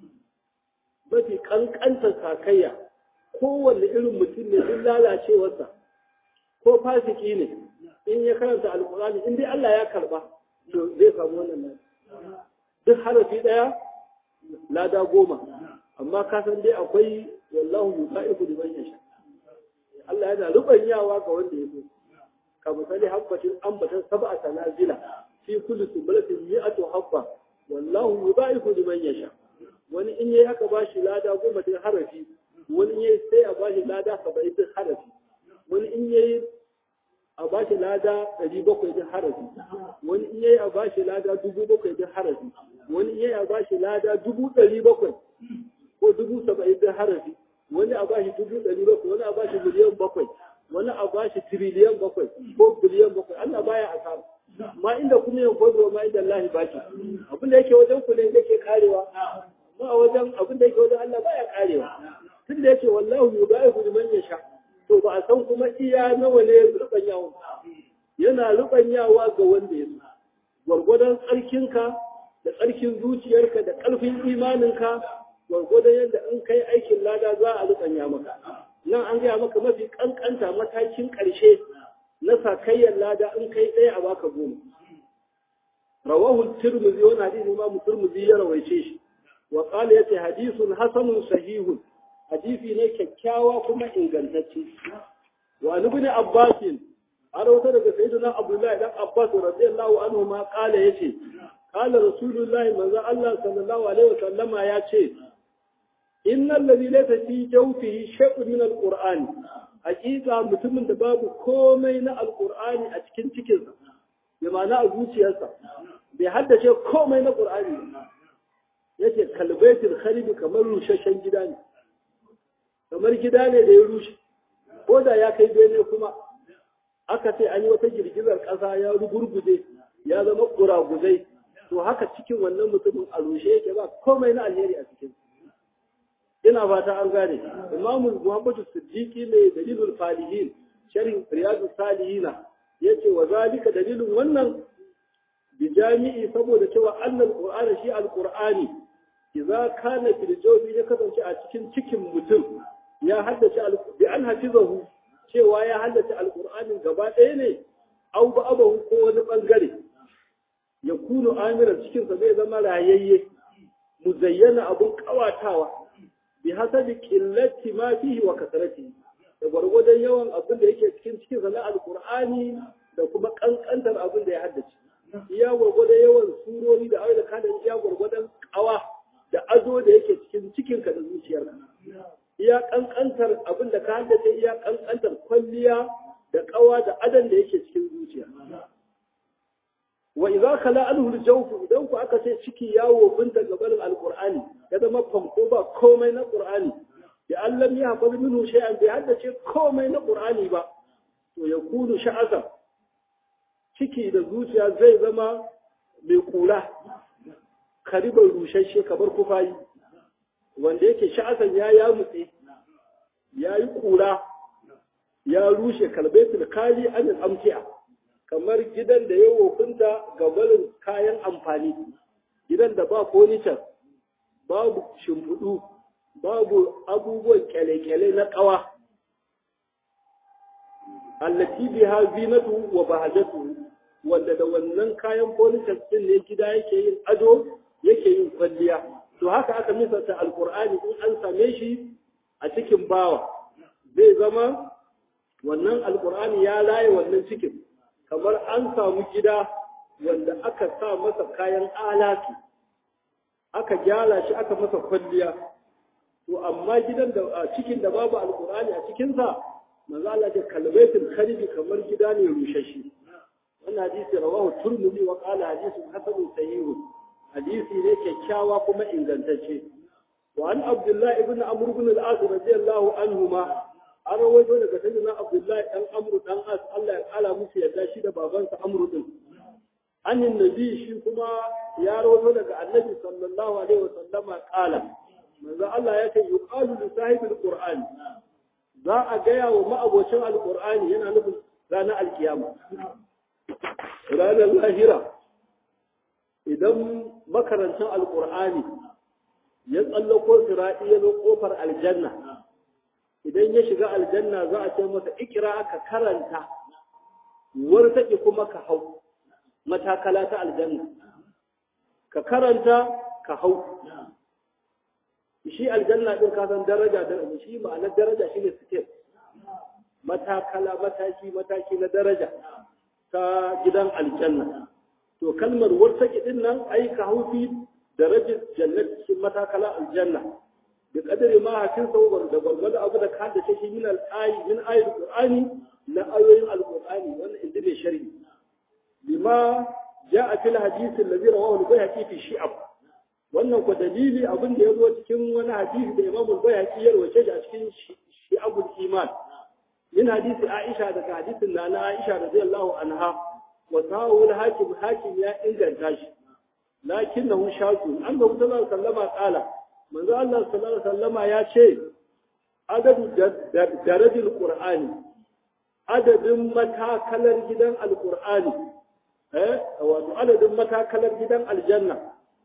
Speaker 1: mafi kankantar sakayya kowanne irin mutum ne duk lalacewarsa ko fasiki ne in ya karanta alkurani in dai Allah ya karba to zai samu wannan nan duk harafi daya lada goma amma ka san dai akwai wallahu yusaifu liman yasha Allah yana rubanyawa ga wanda ya so ka misali habbatin ambatan sab'a tanazila fi kulli sumbulatin mi'atu habba wallahu yusaifu liman yasha wani in yayi aka bashi lada goma din harafi wani in yayi sai a bashi lada 70 din harafi wani in yayi a ba shi lada ɗari bakwai din harafi wani in yayi a ba shi lada dubu bakwai din harafi wani in yayi a ba shi lada dubu ɗari bakwai ko dubu saba'in din harafi wani a ba shi dubu ɗari bakwai wani a ba shi miliyan bakwai wani a ba shi tiriliyan bakwai ko biliyan bakwai Allah baya asara ma inda kuma yin gwado ma inda Allah ba shi abin da yake wajen ku ne yake karewa ma a wajen abin da yake wajen Allah baya karewa tun da yake wallahu yudaifu liman yasha to ba a san kuma iya nawa ne rubanyawa yana rubanyawa ga wanda ya gwargwadon tsarkinka da tsarkin zuciyarka da ƙarfin imaninka gwargwadon yadda in kai aikin lada za a rukanya maka nan an gaya maka mafi kankanta matakin ƙarshe na sakayyar lada in kai ɗaya a baka goma rawahu tirmidhi wani hadisi imamu tirmidhi ya rawaice shi wa qala yace hadisun hasanun sahihun hadisi ne kyakkyawa kuma ingantacce wa ibn abbas an rawata daga sayyidina abdullahi dan abbas radiyallahu anhu ma qala yace qala rasulullahi manzo Allah sallallahu alaihi wasallama yace innal ladhi laysa fi jawfihi shay'un min alqur'ani hakika mutumin da babu komai na alqur'ani a cikin cikinsa bi ma'ana a zuciyarsa bai haddace komai na qur'ani yace kalbaitul kharib kamar rushashen gida ne kamar gida ne da ya rushe ko da ya kai bene kuma aka ce an yi wata girgizar ƙasa ya rugurguje ya zama ƙuraguzai to haka cikin wannan mutumin a rushe yake ba komai na alheri a cikin ina fata an gane imamu muhammadu siddiqi mai dalilul falihin sharhin riyadu salihina yace wa zalika dalilin wannan bi jami'i saboda cewa annal qur'ana shi alqur'ani idza kana fil jawfi ya kasance a cikin cikin mutum ya haddace bi an hafizahu cewa ya haddace alqur'anin gaba ɗaya ne au ba abahu ko wani bangare ya kunu amiran cikin sa zai zama rayayye muzayyana abun kawatawa bi hasabi qillati ma fihi wa kasratihi da gwargwadon yawan abin da yake cikin cikin sa na alqur'ani da kuma kankantar abin da ya haddace iya gwargwadon yawan surori da ayoyi da kada iya gwargwadon kawa da azo da yake cikin cikinka da zuciyarka iya kankantar abin da ka haddace iya kankantar kwalliya da kawa da adan da yake cikin zuciya wa idza khala anhu al-jawf idan ku aka ce ciki yawo binta gaban alqur'ani ya zama fanko ba komai na qur'ani ya allam ya hafazu minhu shay'an bai haddace komai na qur'ani ba to ya kunu sha'aza ciki da zuciya zai zama mai kula karibar rushashe kamar kufayi wanda yake sha'asan ya ya mutse ya yi kura ya rushe kalbaitul kali an amtiya kamar gidan da ya wofinta ga barin kayan amfani gidan da ba furniture babu shimfiɗu babu abubuwan kyale-kyale na ƙawa allati biha zinatu wa bahajatu wanda da wannan kayan furniture din ne gida yake yin ado yake yin kwalliya to haka aka misalta alqur'ani in an same shi a cikin bawa zai zama wannan alqur'ani ya laye wannan cikin kamar an samu gida wanda aka sa masa kayan alatu aka gyara shi aka masa kwalliya to amma gidan da cikin da babu alqur'ani a cikinsa manzo Allah ya kalbaitul kharibi kamar gida ne rushashi wannan hadisi rawahu turmudi wa qala hadithun hasanun sahih hadisi ne kyakkyawa kuma ingantacce wa an abdullah ibn amr ibn al-as radiyallahu anhuma an rawaito daga sayyidina abdullah dan amr dan as Allah ya kala musu yadda shi da babansa amr din annin nabi shi kuma ya rawaito daga annabi sallallahu alaihi wasallama qala manzo Allah ya ce yuqalu li sahibil qur'an za a gaya wa ma'abocin alqur'ani yana nufin ranar alkiyama ranar lahira idan makarantar alkur'ani ya tsallako sira'i ya zo kofar aljanna idan ya shiga aljanna za a ce masa ikira aka karanta wartaƙi kuma ka hau matakala ta aljanna ka karanta ka hau shi aljanna ɗin kasan daraja daraja shi ma'anar daraja shi ne step matakala mataki mataki na daraja ta gidan aljanna to kalmar wartaki din nan ai ka haufi darajin jannat cikin matakala aljanna bi kadari ma hakin sauwar da gwargwado abu da ka da shi min al-ayi min ayatul qur'ani na ayoyin al-qur'ani wannan inda bai sharhi bima ja'a fil hadith alladhi rawahu al-bayhaqi fi shi'ab wannan ko dalili abin da yazo cikin wani hadisi da Imam al-Bayhaqi ya rawace shi a cikin shi'abul iman من حديث عائشة ذاك حديث لنا عائشة رضي الله عنها وصاحب الحاكم حاكم يا إنجل تاش لكنه شاذ أنه صلى الله عليه وسلم قال من ذا الله صلى الله عليه وسلم يا شيء عدد درج القرآن عدد متى كلر جدا القرآن eh wato adadin matakalar gidan aljanna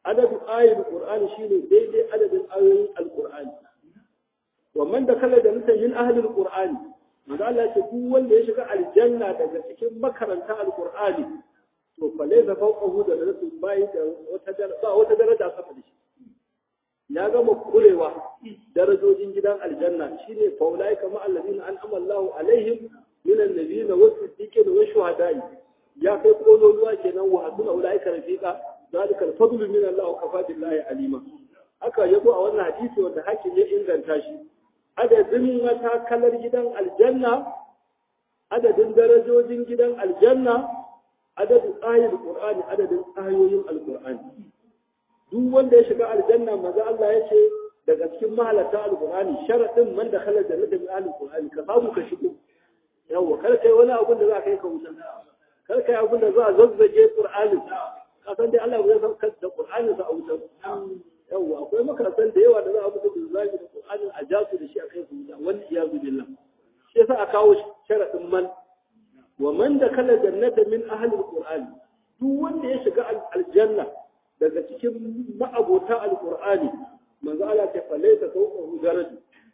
Speaker 1: adadin ayoyin qur'ani shine daidai adadin ayoyin alqur'ani wa man da kala da mutan yin ahlul qur'ani manzo Allah ya ce duk wanda ya shiga aljanna daga cikin makaranta alqur'ani to fa laysa fawqahu da rasul bai da wata daraja wata daraja sama da shi ya gama kurewa darajojin gidan aljanna shine fa ulai kama allazina an'ama Allahu alaihim min annabiyina was-siddiqina wash-shuhada'i ya kai kololuwa kenan wa hasuna ulai ka rafiqa zalika al-fadlu min Allah wa kafa billahi alima haka yabo a wannan hadisi wanda hakim ya inganta shi adadin matakalar gidan aljanna adadin darajojin gidan aljanna adadin ayoyin qur'ani adadin ayoyin alqur'ani duk wanda ya shiga aljanna maza Allah ya ce daga cikin mahalarta alqur'ani sharadin man da khala jannata min ahli alqur'ani ka samu ka shigo yawa kar kai wani abun da za ka yi ka wuta kar kai abun da za a zazzage qur'anin ka san dai Allah zai saukar da qur'anin sa a wuta yawa akwai makarantar da yawa da za a mutu da zagi da qur'anin a jasu da shi a kai su wuta wani iyazu billah shi yasa a kawo sharadin man wa man da khala jannata min ahli alqur'ani duk wanda ya shiga aljanna daga cikin ma'abota alqur'ani manzo Allah ta falaita sauƙahu daraja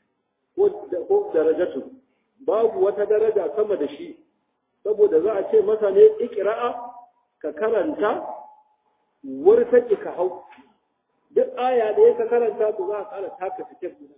Speaker 1: ko darajatu babu wata daraja sama da shi saboda za a ce masa ne ikira'a ka karanta wurtaki ka hau duk aya da ya ka karanta to za ka kara taka fitar guda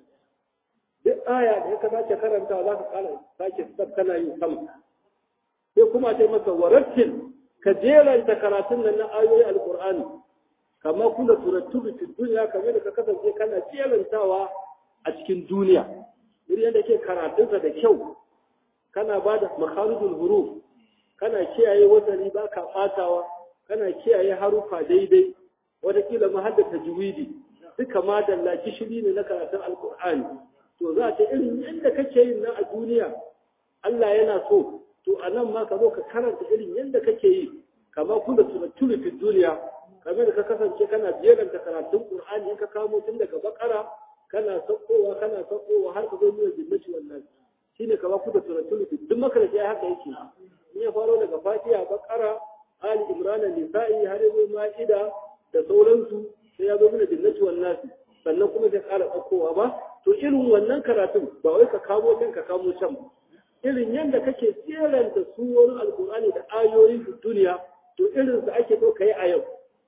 Speaker 1: duk aya da ya ka sace karanta za ka kara sake fitar kana yin sama sai kuma ce masa warattil ka jeranta karatun nan na ayoyi alqur'ani kamar kuna turattubi fi duniya kamar da ka kasance kana jerantawa a cikin duniya irin yadda ke karatunsa da kyau kana ba da makharijul huruf kana kiyaye wasani ba ka ɓatawa kana kiyaye harufa daidai watakila ma hadda tajwidi duka ma dalla gishiri ne na karatun alkur'ani to za ta irin yadda kake yin nan a duniya Allah yana so to a nan ma ka zo ka karanta irin yadda kake yi kama kuna tunattuli fi duniya kamar da ka kasance kana jeranta karatun qur'ani in ka kamo tun daga bakara kana sakkowa kana sakkowa har ka zo nuna jinnati wannan shine kama kuna tunattuli fi duk makaranci ya haka yake in ya faro daga fatiha bakara ali imran nisa'i har yazo ma'ida da sauransu sai ya zo mana jinnati wannan sannan kuma zai ƙara sakkowa ba to irin wannan karatun ba wai ka kamo can ka kamo can ba irin yadda kake jeranta surorin alkur'ani da ayoyin duniya to irin su ake so kai a yau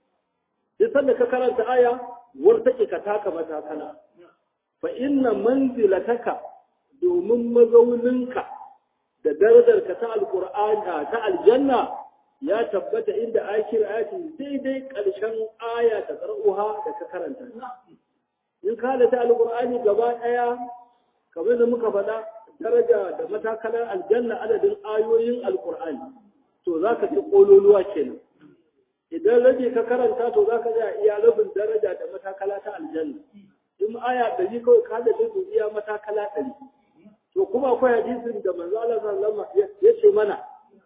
Speaker 1: duk sanda ka karanta aya war take ka taka matakala fa inna manzilataka domin mazauninka da darajarka ta alkur'ani ta aljanna ya tabbata inda akir ayati daidai karshen aya ta qara'uha da ka karanta in ka da ta alkur'ani gaba daya kamar da muka faɗa daraja da matakalar aljanna adadin ayoyin alkur'ani to za ka ci ƙololuwa kenan idan rabi ka karanta to za ka iya rabin daraja da matakala ta aljanna in aya ɗari kawai ka da su iya matakala ɗari to kuma akwai hadisin da manzo Allah sallallahu alaihi ya ce mana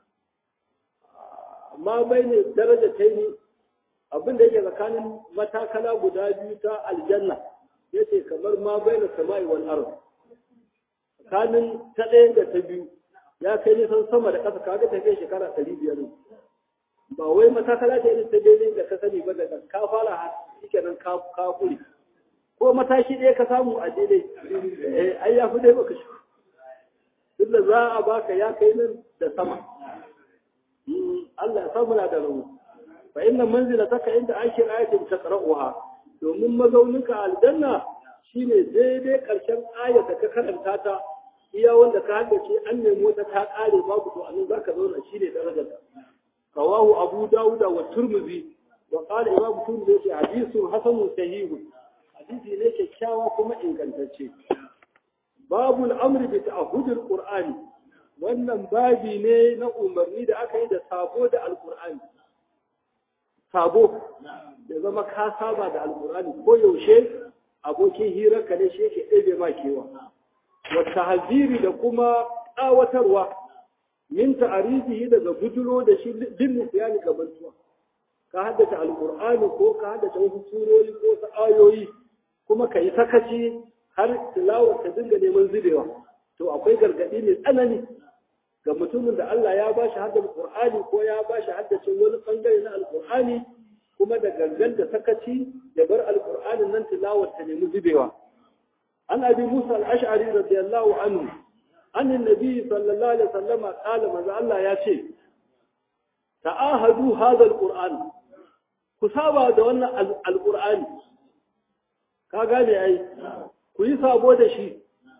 Speaker 1: amma bai ne daraja ta yi abin da yake tsakanin matakala guda biyu ta aljanna yace kamar ma bai na sama'i wal ardh tsakanin ta ɗaya da ta biyu ya kai nisan sama da ƙasa kaga ta kai shekara ɗari biyar ba wai matakala ta irin ta daidai da ka sani ba daga ka fara har shike nan ka kuri ko mataki ɗaya ka samu a daidai eh ai ya fi dai baka shi duk da za a baka ya kai nan da sama Allah ya samu na da rawu fa inna manzilataka inda ake ayatin taqra'uha domin mazauninka aljanna shine daidai ƙarshen ayar da ka karanta ta iya wanda ka haddace an nemo ta ta ƙare babu to anan zaka zauna shine darajar ta rawahu abu dauda wa turmuzi wa qala imam turmuzi yace hadithun hasanun sahih hadisi ne kyakkyawa kuma ingantacce babu al'amri bi ta'ahudil qur'ani wannan babi ne na umarni da aka yi da sabo da alqur'ani sabo da zama ka saba da alqur'ani ko yaushe abokin hirarka ne shi yake ɗebe ma kewa wata haziri da kuma tsawatarwa min ta'arifihi daga bujulo da shi bin nisiyani ga mantuwa ka haddace alqur'ani ko ka haddace wasu surori ko wasu ayoyi kuma ka yi sakaci har tilawar ta dinga neman zubewa to akwai gargaɗi mai tsanani ga mutumin da Allah ya bashi haddace alqur'ani ko ya bashi haddace wani bangare na alqur'ani ko kuma da gangan da sakaci ya bar alqur'anin nan tilawar ta nemi zubewa an abi musa al-ash'ari radiyallahu anhu an annabi sallallahu alaihi wasallam qala manzo Allah ya ce ta'ahadu hadha alquran ku saba da wannan alqur'ani ka gane ai ku yi sabo da shi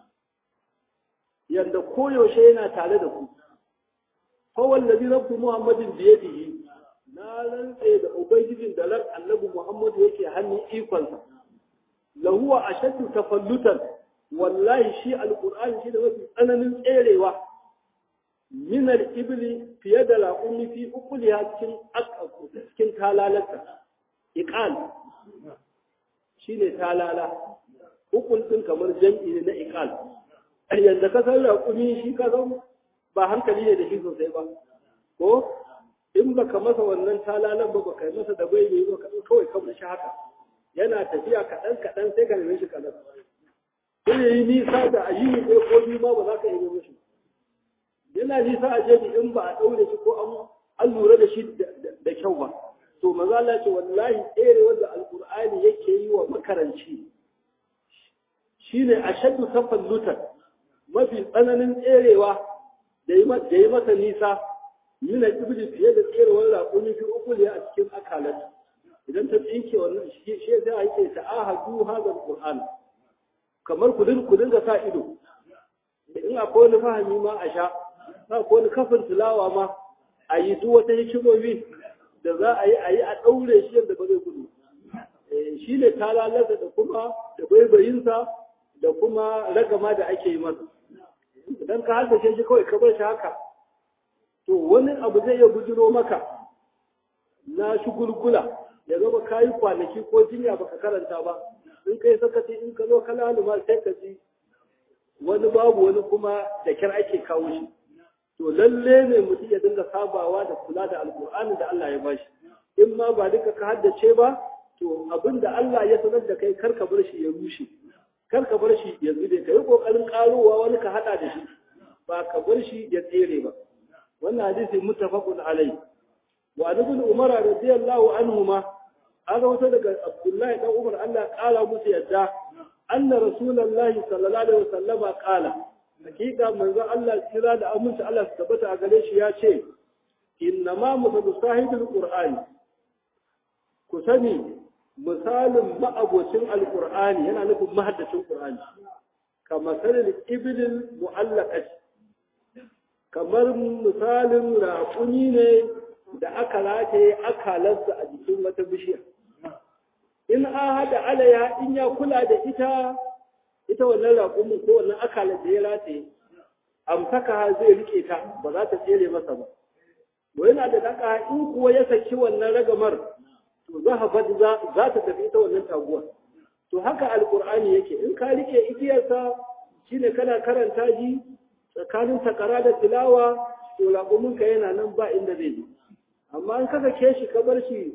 Speaker 1: yanda koyaushe yana tare da ku fa wallazi rabbu muhammadin bi yadihi na rantse da ubangijin da ran annabi muhammadu yake hannun ikonsa lahu ashaddu tafallutan wallahi shi alqur'ani shi da mafi tsananin tserewa min al-ibli fiye da laqumi fi uquliha cikin cikin talalarta iqal shine talala ukul din kamar jam'i ne na iqal yanda ka san laqumi shi ka san ba hankali ne da shi sosai ba ko in baka masa wannan talalan ba baka masa da bai ne ba kawai kamar shi haka yana tafiya kaɗan kaɗan sai ka nemi shi kaɗan sai ya yi nisa da a yi ɗaya ko biyu ma ba za ka yi mishi yana nisa a jeji in ba a ɗaure shi ko an lura da shi da kyau ba to maza Allah ce wallahi tsere wanda alƙur'ani yake yi wa makaranci shine ashaddu tafallutan mafi tsananin tserewa da yi masa nisa mina ibli fiye da tserewar raƙumi fi ukuli a cikin akalata idan ta tsinke wannan shi zai ake ta'ahadu hadal qur'an kamar ku din ku dinga sa ido in akwai wani fahimi ma a sha sa ko wani kafin tilawa ma a yi duk wata hikimomi da za a yi a yi a ɗaure shi yadda ba zai gudu shi ne talalata da kuma da baibayinsa da kuma ragama da ake yi masa idan ka haddace shi kawai ka bar shi haka to wani abu zai iya bujiro maka na shugulgula ya zama kayi kwanaki ko jinya baka karanta ba in kai sakaci in ka zo ka laluma sai ka ji wani babu wani kuma da kyar ake kawo shi to lalle ne mutum ya dinga sabawa da kula da alkur'ani da Allah ya bashi in ma ba duka ka haddace ba to abin da Allah ya sanar da kai kar ka bar shi ya rushe kar ka bar shi ya zube ka yi kokarin karowa wani ka hada da shi ba ka bar shi ya tsere ba wannan hadisi muttafaqun alai wa ibn umar radiyallahu anhuma an rawaito daga abdullahi dan umar Allah kala musu yadda anna rasulullahi sallallahu alaihi wasallama kala hakika manzon Allah kira da aminci Allah su tabbata a gare shi ya ce inna ma musallu sahibul qur'ani ku sani misalin ma'abocin alqur'ani yana nufin mahaddacin qur'ani kamar sanin ibilin mu'allaqat kamar misalin raƙuni ne da aka rataye akalarsa a jikin wata bishiya in an haɗa alaya in ya kula da ita ita wannan raƙumin ko wannan akalar da ya rataye amsaka zai rike ta ba za ta tsere masa ba wa yana da daka in kuwa ya saki wannan ragamar to za za ta tafi ita wannan taguwa to haka alqur'ani yake in ka rike igiyarsa shine kana karanta shi tsakanin takara da tilawa to raƙumin ka yana nan ba inda zai je amma in ka sake shi ka bar shi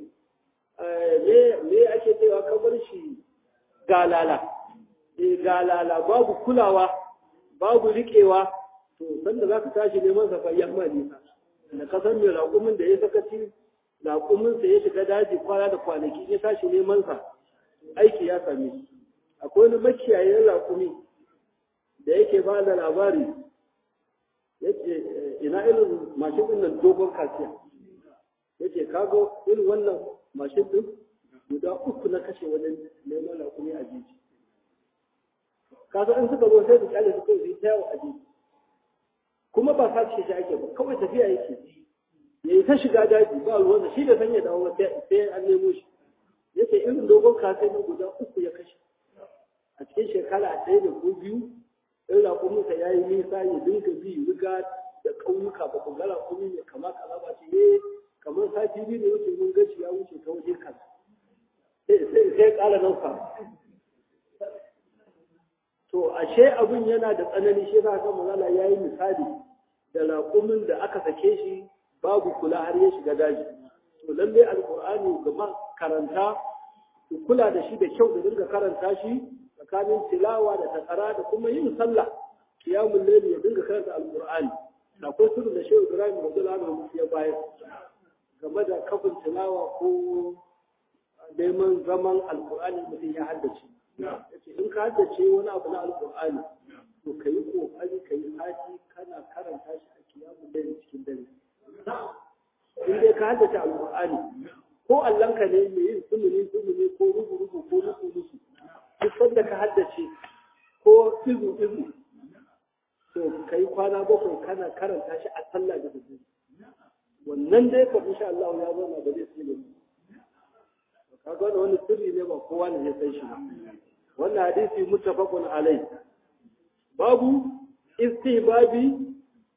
Speaker 1: me ake cewa ka bar shi galala eh galala babu kulawa babu riƙewa to sanda za ka tashi neman sa fa yamma nisa da ka san mai raƙumin da ya sakaci raƙumin sa ya shiga daji kwana da kwanaki ya tashi neman sa aiki ya same shi akwai wani makiyayin raƙumi da yake ba da labari yace ina irin mashin din nan dogon kasiya yace kago irin wannan mashin din guda uku na kashe wajen neman raƙumi a jiji kasa in suka zo sai su kyale su kawai su yi ta yawo a jiji kuma ba sa ce shi ake ba kawai tafiya yake ya yi ta shiga daji ba ruwansa shi da sanya dawo sai an nemo shi yace irin dogon kasai na guda uku ya kashe a cikin shekara ɗaya da ko biyu in raƙuminsa ya yi nisa ya dinga bi riga da ƙauyuka ba ku ga raƙumi ne kama kaza ba ce eh kamar sati biyu da wuce mun gaci ya wuce ta waje kaza sai sai ƙara nauka to ashe abin yana da tsanani shi za ka mazala ya yi misali da raƙumin da aka sake shi babu kula har ya shiga daji to lallai alƙur'ani ga karanta ku kula da shi da kyau da dinga karanta shi tsakanin tilawa da takara da kuma yin sallah kiyamun laili ya dinga karanta alƙur'ani akwai sirrin da shehu ibrahim radiyallahu anhu ya bayar game da kafin tilawa ko neman zaman alkur'ani mutum ya haddace yace in ka haddace wani abu na alkur'ani to ka yi kokari ka yi sati kana karanta shi a kiyamun dare cikin dare in dai ka haddace alkur'ani ko allanka ne mai yin sumuni sumuni ko rubu rubu ko rubu rubu duk sanda ka haddace ko izu izu to kai kwana bakwai kana karanta shi a sallah da dare wannan dai ka insha Allah ya zauna ba zai tsile ka ga wani sirri ne ba kowa ne ya san shi ba wannan hadisi muttafaqun alai babu istihbabi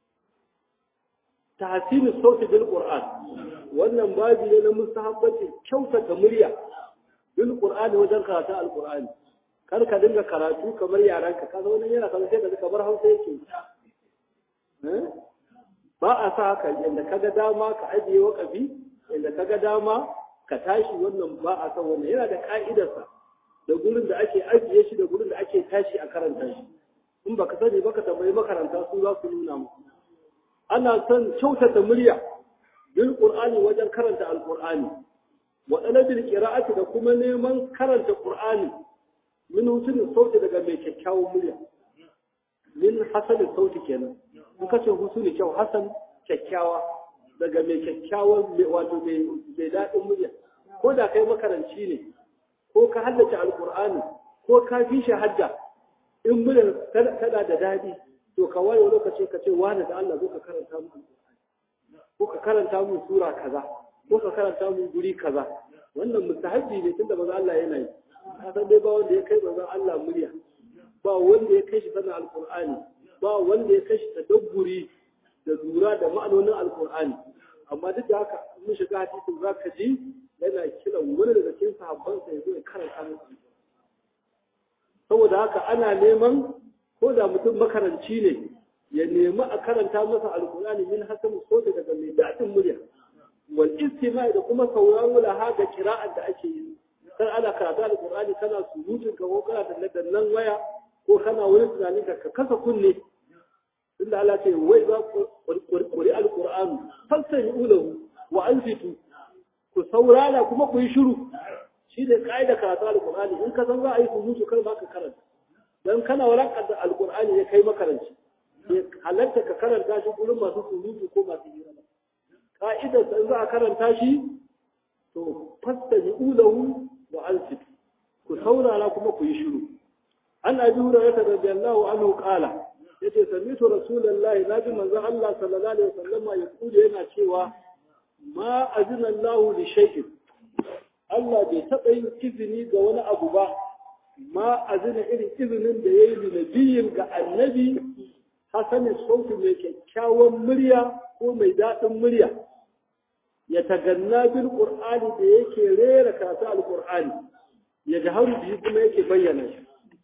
Speaker 1: tahsin sauti bil qur'an wannan babu ne na mustahabbati kyautata murya bil qur'ani wajen karatu al qur'ani kar ka dinga karatu kamar yaranka ka zo wannan yana kamar sai ka kamar Hausa yake ba a sa haka inda kaga dama ka ajiye wakafi inda kaga dama ka tashi wannan ba a san wannan yana da ka'idarsa da gurin da ake ajiye shi da gurin da ake tashi a karanta shi in baka sani baka tambayi makaranta su za su nuna mu ana son kyautata murya bil qur'ani wajen karanta alqur'ani wa talabil qira'ati da kuma neman karanta qur'ani min husnul sauti daga mai kyakkyawan murya min hasanin sauti kenan in ka ce husnul kyau hasan kyakkyawa daga mai kyakkyawan wato mai daɗin murya ko da kai makaranci ne ko ka haddace alqur'ani ko ka fi shi hadda in murya tana da daɗi to ka waye lokaci ka ce wani da Allah zo ka karanta mu ko ka karanta mu sura kaza ko ka karanta mu guri kaza wannan mustahabbi ne tunda manzo Allah yana yi ka san dai ba wanda ya kai manzo Allah murya ba wanda ya kai shi sanin alqur'ani ba wanda ya kai shi tadabburi da lura da ma'anonin alqur'ani amma duk da haka mun shiga hadisin zaka ji yana kiran wani daga cikin sahabbansa ya zo ya karanta musu saboda haka ana neman ko da mutum makaranci ne ya nemi a karanta masa alkurani min hasan ko daga mai daɗin murya wal istima da kuma sauraro laha ga kira'ar da ake yi kar ana karatu alkurani kana surutun ka ko kana da dannan waya ko kana wani tunanin ka kasa kunne inda Allah ce wai za ku qur'i alqur'anu fasami lahu wa ansitu ku saurara kuma ku yi shiru shi ne kaida karatu alkurani in ka san za a yi surutu kar ba ka karanta dan kana warakar da alkur'ani ya kai makaranci ya halatta ka karanta shi gurin masu surutu ko masu hira ba ka'idar sa za a karanta shi to fastani ulahu wa ansit ku saurara kuma ku yi shiru an abi hurairah radiyallahu anhu qala yace sami'tu rasulullahi nabi manzo Allah sallallahu alaihi wasallam ya kuje yana cewa ma azina Allah li shay'in Allah bai taɓa yin izini ga wani abu ba ma azina irin izinin da ya yi nabiyin ga annabi hasanin sauti mai kyakkyawan murya ko mai daɗin murya ya taganna bil qur'ani da yake rera karatu alqur'ani ya jaharu biyu kuma yake bayyana shi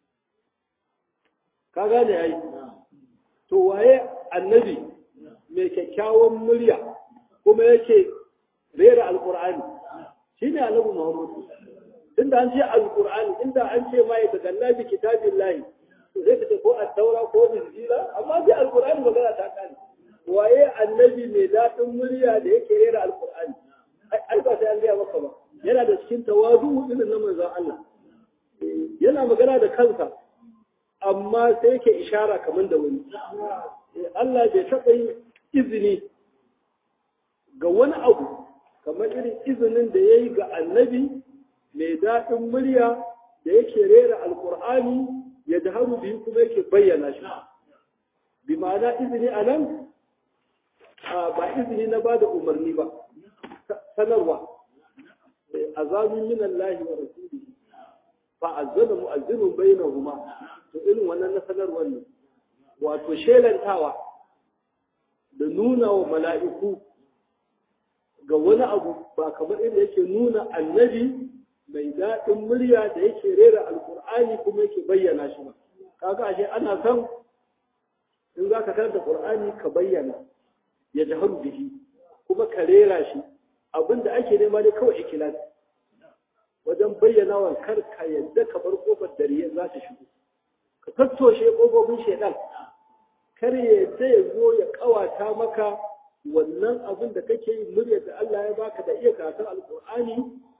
Speaker 1: ka gane ai to waye annabi mai kyakkyawan murya kuma yake rera alqur'ani shine annabi muhammad inda an ce alqur'ani inda an ce mai daga nabi kitabillahi to zai kace ko at-taura ko injila amma sai alqur'ani magana ta kare waye annabi mai dadin murya da yake rera alqur'ani ai ba sai an ga maka ba yana da cikin tawadu irin na manzon Allah yana magana da kansa amma sai yake ishara kamar da wani Allah bai taɓa yin izini ga wani abu kamar irin izinin da ya yi ga annabi mai daɗin murya da yake rera alkur'ani ya da haru biyu kuma yake bayyana shi bi ma'ana izini a nan ba izini na ba da umarni ba sanarwa azamin min Allah wa rasuli fa azzana mu'azzinun bainahuma to irin wannan na sanarwar ne wato shelantawa da nuna wa mala'iku ga wani abu ba kamar inda yake nuna annabi mai daɗin murya da yake rera alkur'ani kuma yake bayyana shi ba kaga ashe ana son in za ka karanta qur'ani ka bayyana ya jahar bihi kuma ka rera shi abinda ake nema ne kawai ikilas wajen bayyana wa kar ka yadda ka bar kofar dariya za ta shigo ka tattoshe kofofin shaidan kar ya yadda ya zo ya kawata maka wannan abin da kake yi muryar da Allah ya baka da iya karatun alkur'ani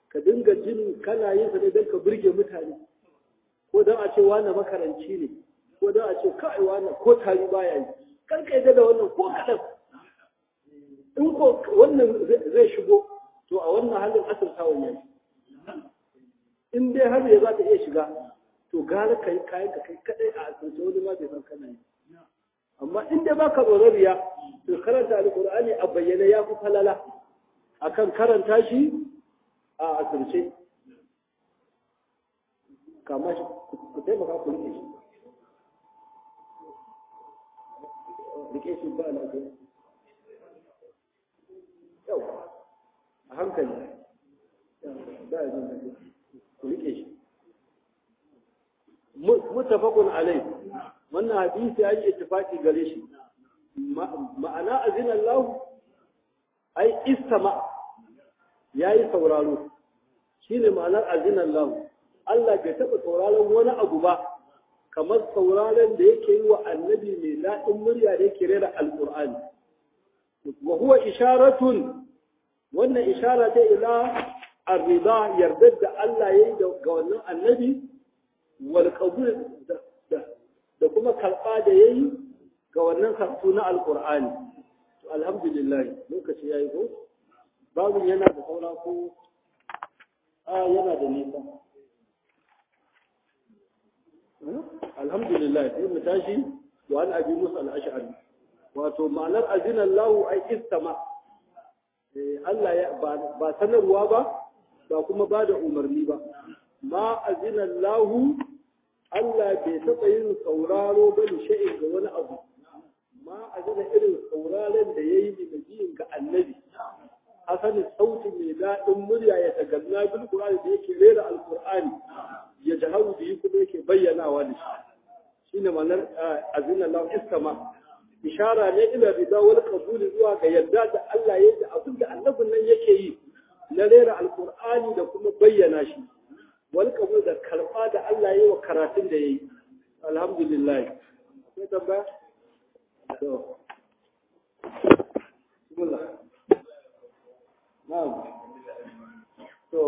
Speaker 1: ka dinga jin kana yin sa ne don ka burge mutane ko don a ce wani makaranci ne ko don a ce kai wani ko tari baya yi kar ka yadda da wannan ko kaɗan in ko wannan zai shigo to a wannan halin asirtawan ya in dai har ya za ta iya shiga to gara ka yi kayan ka kai kaɗai a asirce wani ma bai san kana yi amma in dai baka tsoron riya to karanta alƙur'ani a bayyane ya fi falala akan karanta shi a asirce kama shi ku taimaka ku rike shi rike shi ba na ke yau a hankali ba ya zan ku rike shi mutafakun alai wannan hadisi ya yi ittifaki gare shi ma'ana azinan lahu ai istama ya yi sauraro shi ne ma'anar azinan lahu Allah bai taɓa sauraron wani abu ba kamar sauraron da yake yi wa annabi mai daɗin murya da yake rera alƙur'ani wa huwa isharatun wannan ishara ta ila arrida yardar da Allah ya yi ga wannan annabi wal qabul da kuma karɓa da ya yi ga wannan karatu na alƙur'ani to alhamdulillah lokaci ya yi ko babu yana da saura ko a yana da nisa alhamdulillah sai mu tashi wa an abi musa al-ash'ari wato ma'anar azina Allah ai istama Allah ya ba sanarwa ba ba kuma ba da umarni ba ma azina Allah Allah bai taɓa yin sauraro ba ni sha'in ga wani abu ma azina irin sauraron da yayi bi nabiyin ga annabi hasanin sautin mai daɗin murya ya taganna bil qur'ani da yake rera alqur'ani ya jaharu bihi kuma yake bayyanawa da shi shine ma'anar azina Allah istama ishara ne ila rida wal qabul zuwa ga yadda da Allah ya da abin da annabin nan yake yi na rera alqur'ani da kuma bayyana shi wal qabul da karba da Allah ya yi wa karatun da yayi alhamdulillah sai tambaya to bismillah na'am to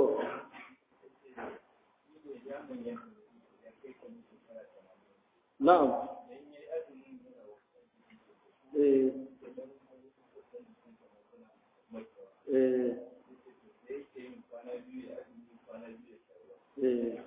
Speaker 1: Na'am. Eh. Eh. Eh.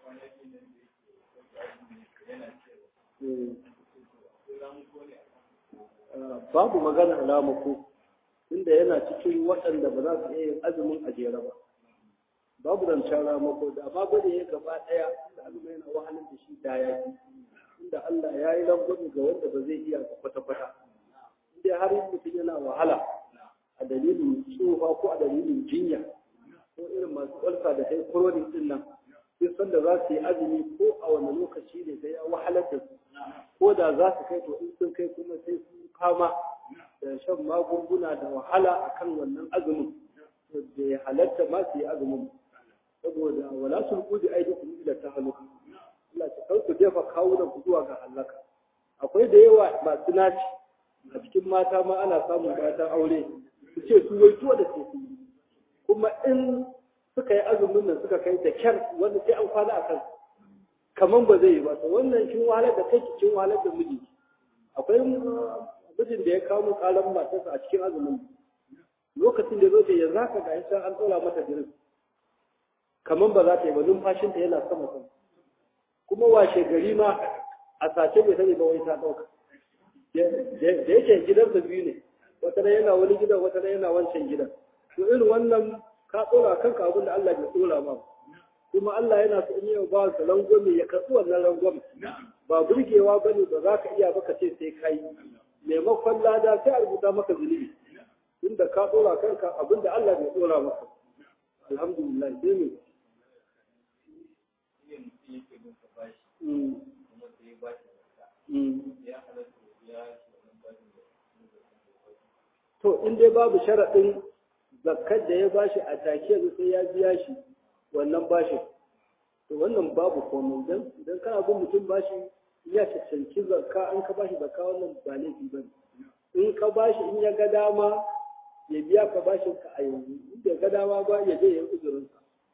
Speaker 1: Babu magana alamako, inda yana cikin waɗanda ba za su iya yin azumin a jere ba. Babu zancen ramako da amma bane ya gaba ɗaya da azumin yana wahalar da shi da yaki. inda Allah ya yi rangwami ga wanda ba zai iya kwata-kwata. Inda har mutum yana wahala a dalilin tsufa ko a dalilin jinya ko irin masu ƙwarsa da kai kurorin din nan sai san da za su yi azumi ko a wani lokaci ne sai ya wahalar da su ko da za su kai to in sun kai kuma sai sun fama da shan magunguna da wahala akan wannan azumin da ya halatta ma su yi azumin saboda wala sulqu bi aidikum ila tahaluka Allah ta kauku jefa kawunan ku zuwa ga halaka akwai da yawa masu naci a cikin mata ma ana samun matan aure su ce su wai tuwa da ce su kuma in suka yi azumin nan suka kai da kyar wanda sai an kwana a kan kaman ba zai yi ba to wannan kin wahalar da kai kin wahalar da miji akwai mijin da ya kawo mu kalan matarsa a cikin azumin lokacin da zo ce yanzu haka ga isa an tsora mata jirin kaman ba za ta yi ba numfashinta yana sama sama kuma washe gari ma a sace bai sani ba wai ta ɗauka da yake gidansa biyu ne wata na yana wani gidan wata na yana wancan gidan to irin wannan ka tsora kanka abin da Allah bai tsora ma kuma Allah yana so in yi ba su rangwame ya karɓi wannan rangwame ba burgewa ba ne ba za ka iya ba ka ce sai kai maimakon lada sai a rubuta maka zunubi inda ka tsora kanka abin da Allah bai tsora maka alhamdulillah sai ne To, in dai babu sharaɗin zakkar da ya bashi a take yanzu sai ya biya shi wannan bashi. To, wannan babu komai don idan kana bin mutum bashi ya cancanci zakka in ka bashi zakka wannan ba laifi ba In ka bashi in ya ga dama ya biya ka bashin ka a yanzu, in ya ga dama ba ya je ya yi uzurinsa.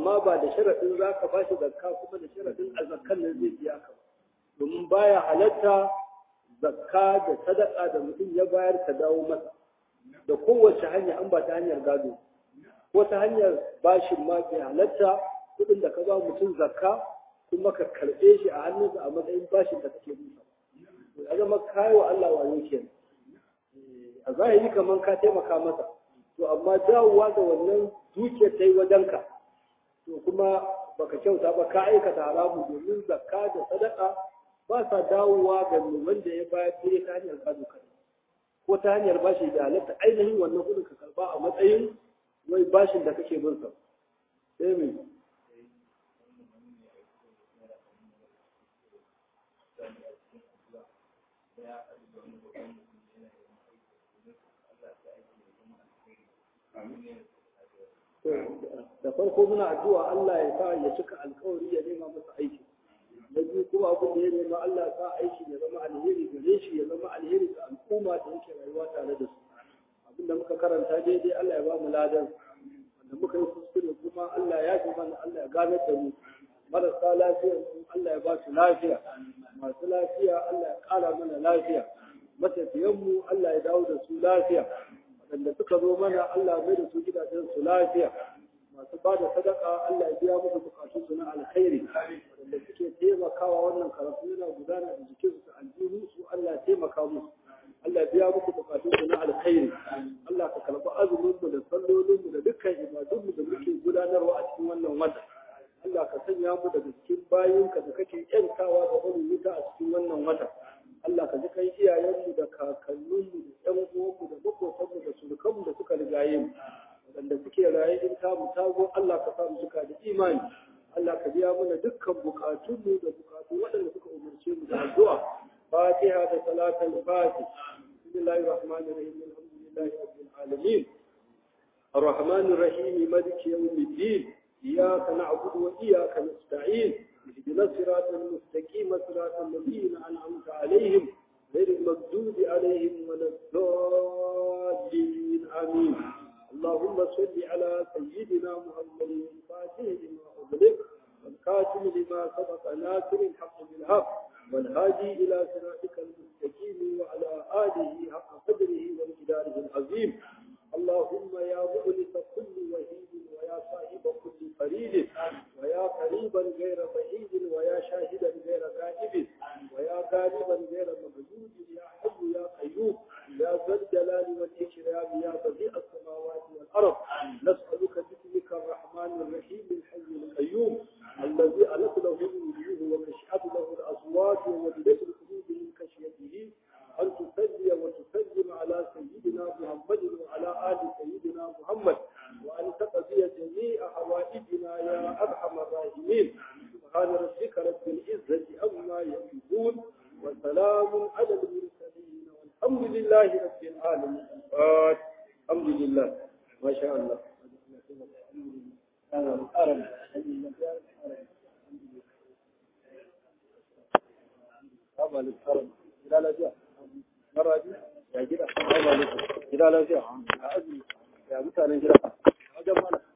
Speaker 1: amma ba da sharaɗin za ka ba shi zakka kuma da sharaɗin a zakkan nan zai biya ka domin baya halatta zakka da sadaka da mutum ya bayar ta dawo masa da kowace hanya an ba ta hanyar gado ko ta hanyar bashin ma bai halatta kuɗin da ka ba mutum zakka kuma ka karɓe shi a hannunsa a matsayin bashin da kake musa ya zama kayo Allah wayo kenan a zahiri kamar ka taimaka masa to amma dawowa da wannan dukiyar ta yi wajenka to kuma baka kyauta ba ka aikata haramu domin zakka da sadaka ba sa dawowa ga wanda ya bayar sai ta hanyar gado kai ko ta hanyar bashi da halatta ainihin wannan kudin ka karba a matsayin wai bashin da kake bin sa sai me da farko muna addu'a Allah ya sa ya cika alkawari ya nema masa aiki na biyu kuma abin da ya nema Allah ya sa aiki ya zama alheri gare shi ya zama alheri ga al'umma da yake rayuwa tare da su abin da muka karanta daidai Allah ya ba mu ladan wanda muka yi kuskure kuma Allah ya ji mana Allah ya ganar da mu marasa lafiya Allah ya ba su lafiya masu lafiya Allah ya kara mana lafiya matafiyanmu Allah ya dawo da su lafiya waɗanda suka zo mana Allah mai da su gidajen su lafiya masu ba da sadaka Allah ya biya musu bukatun su na alkhairi waɗanda suke taimakawa wannan karatu yana gudana da jikin su aljihu su Allah ya taimaka musu Allah ya biya muku bukatun su na alkhairi Allah ka karɓi azumin mu da sallolin mu da dukkan ibadun mu da muke gudanarwa a cikin wannan wata Allah ka sanya mu daga cikin bayinka da kake yantawa da wani wuta a cikin wannan wata Allah ka ji kai iyayenmu da kakanninmu da ƴan uwanmu da makotanmu da surukanmu da suka rigaye mu waɗanda suke raye in ta mu tago Allah ka samu suka da imani Allah ka biya mana dukkan bukatunmu da bukatu waɗanda suka umarce mu da addu'a Fatiha da salatul Fatih Bismillahir Rahmanir Rahim Alhamdulillahi Rabbil Alamin الرحمن الرحيم مالك يوم الدين إياك نعبد وإياك نستعين اهدنا الصراط المستقيم صراط الذين أنعمت عليهم غير المغضوب عليهم ولا الضالين آمين اللهم صل على سيدنا محمد الفاتح لما أغلق والكاتم لما سبق ناصر الحق بالحق والهادي إلى صراطك المستقيم وعلى آله حق قدره ومقداره العظيم اللهم يا مؤنس كل وحيد ويا صاحب كل فريد ويا قريبا غير بعيد ويا شاهدا غير غائب ويا غالبا غير مغلوب يا حي يا قيوم يا ذا الجلال والإكرام يا بديع السماوات والأرض نسألك باسمك الرحمن الرحيم الحي القيوم الذي ألف له الوجوه وكشعت له الأصوات ووجدت القلوب من خشيته أن تصلي وتسلم على سيدنا محمد وعلى آل سيدنا محمد وأن تقضي جميع حوائجنا يا أرحم الراحمين سبحان ربك رب العزة عما يصفون وسلام على المرسلين والحمد لله رب العالمين الحمد لله ما شاء الله أنا أرم أبا للكرم لا لا جاء مرة ya gida, gida lafiya, a azumi, ya mutanen gida, wajen mana.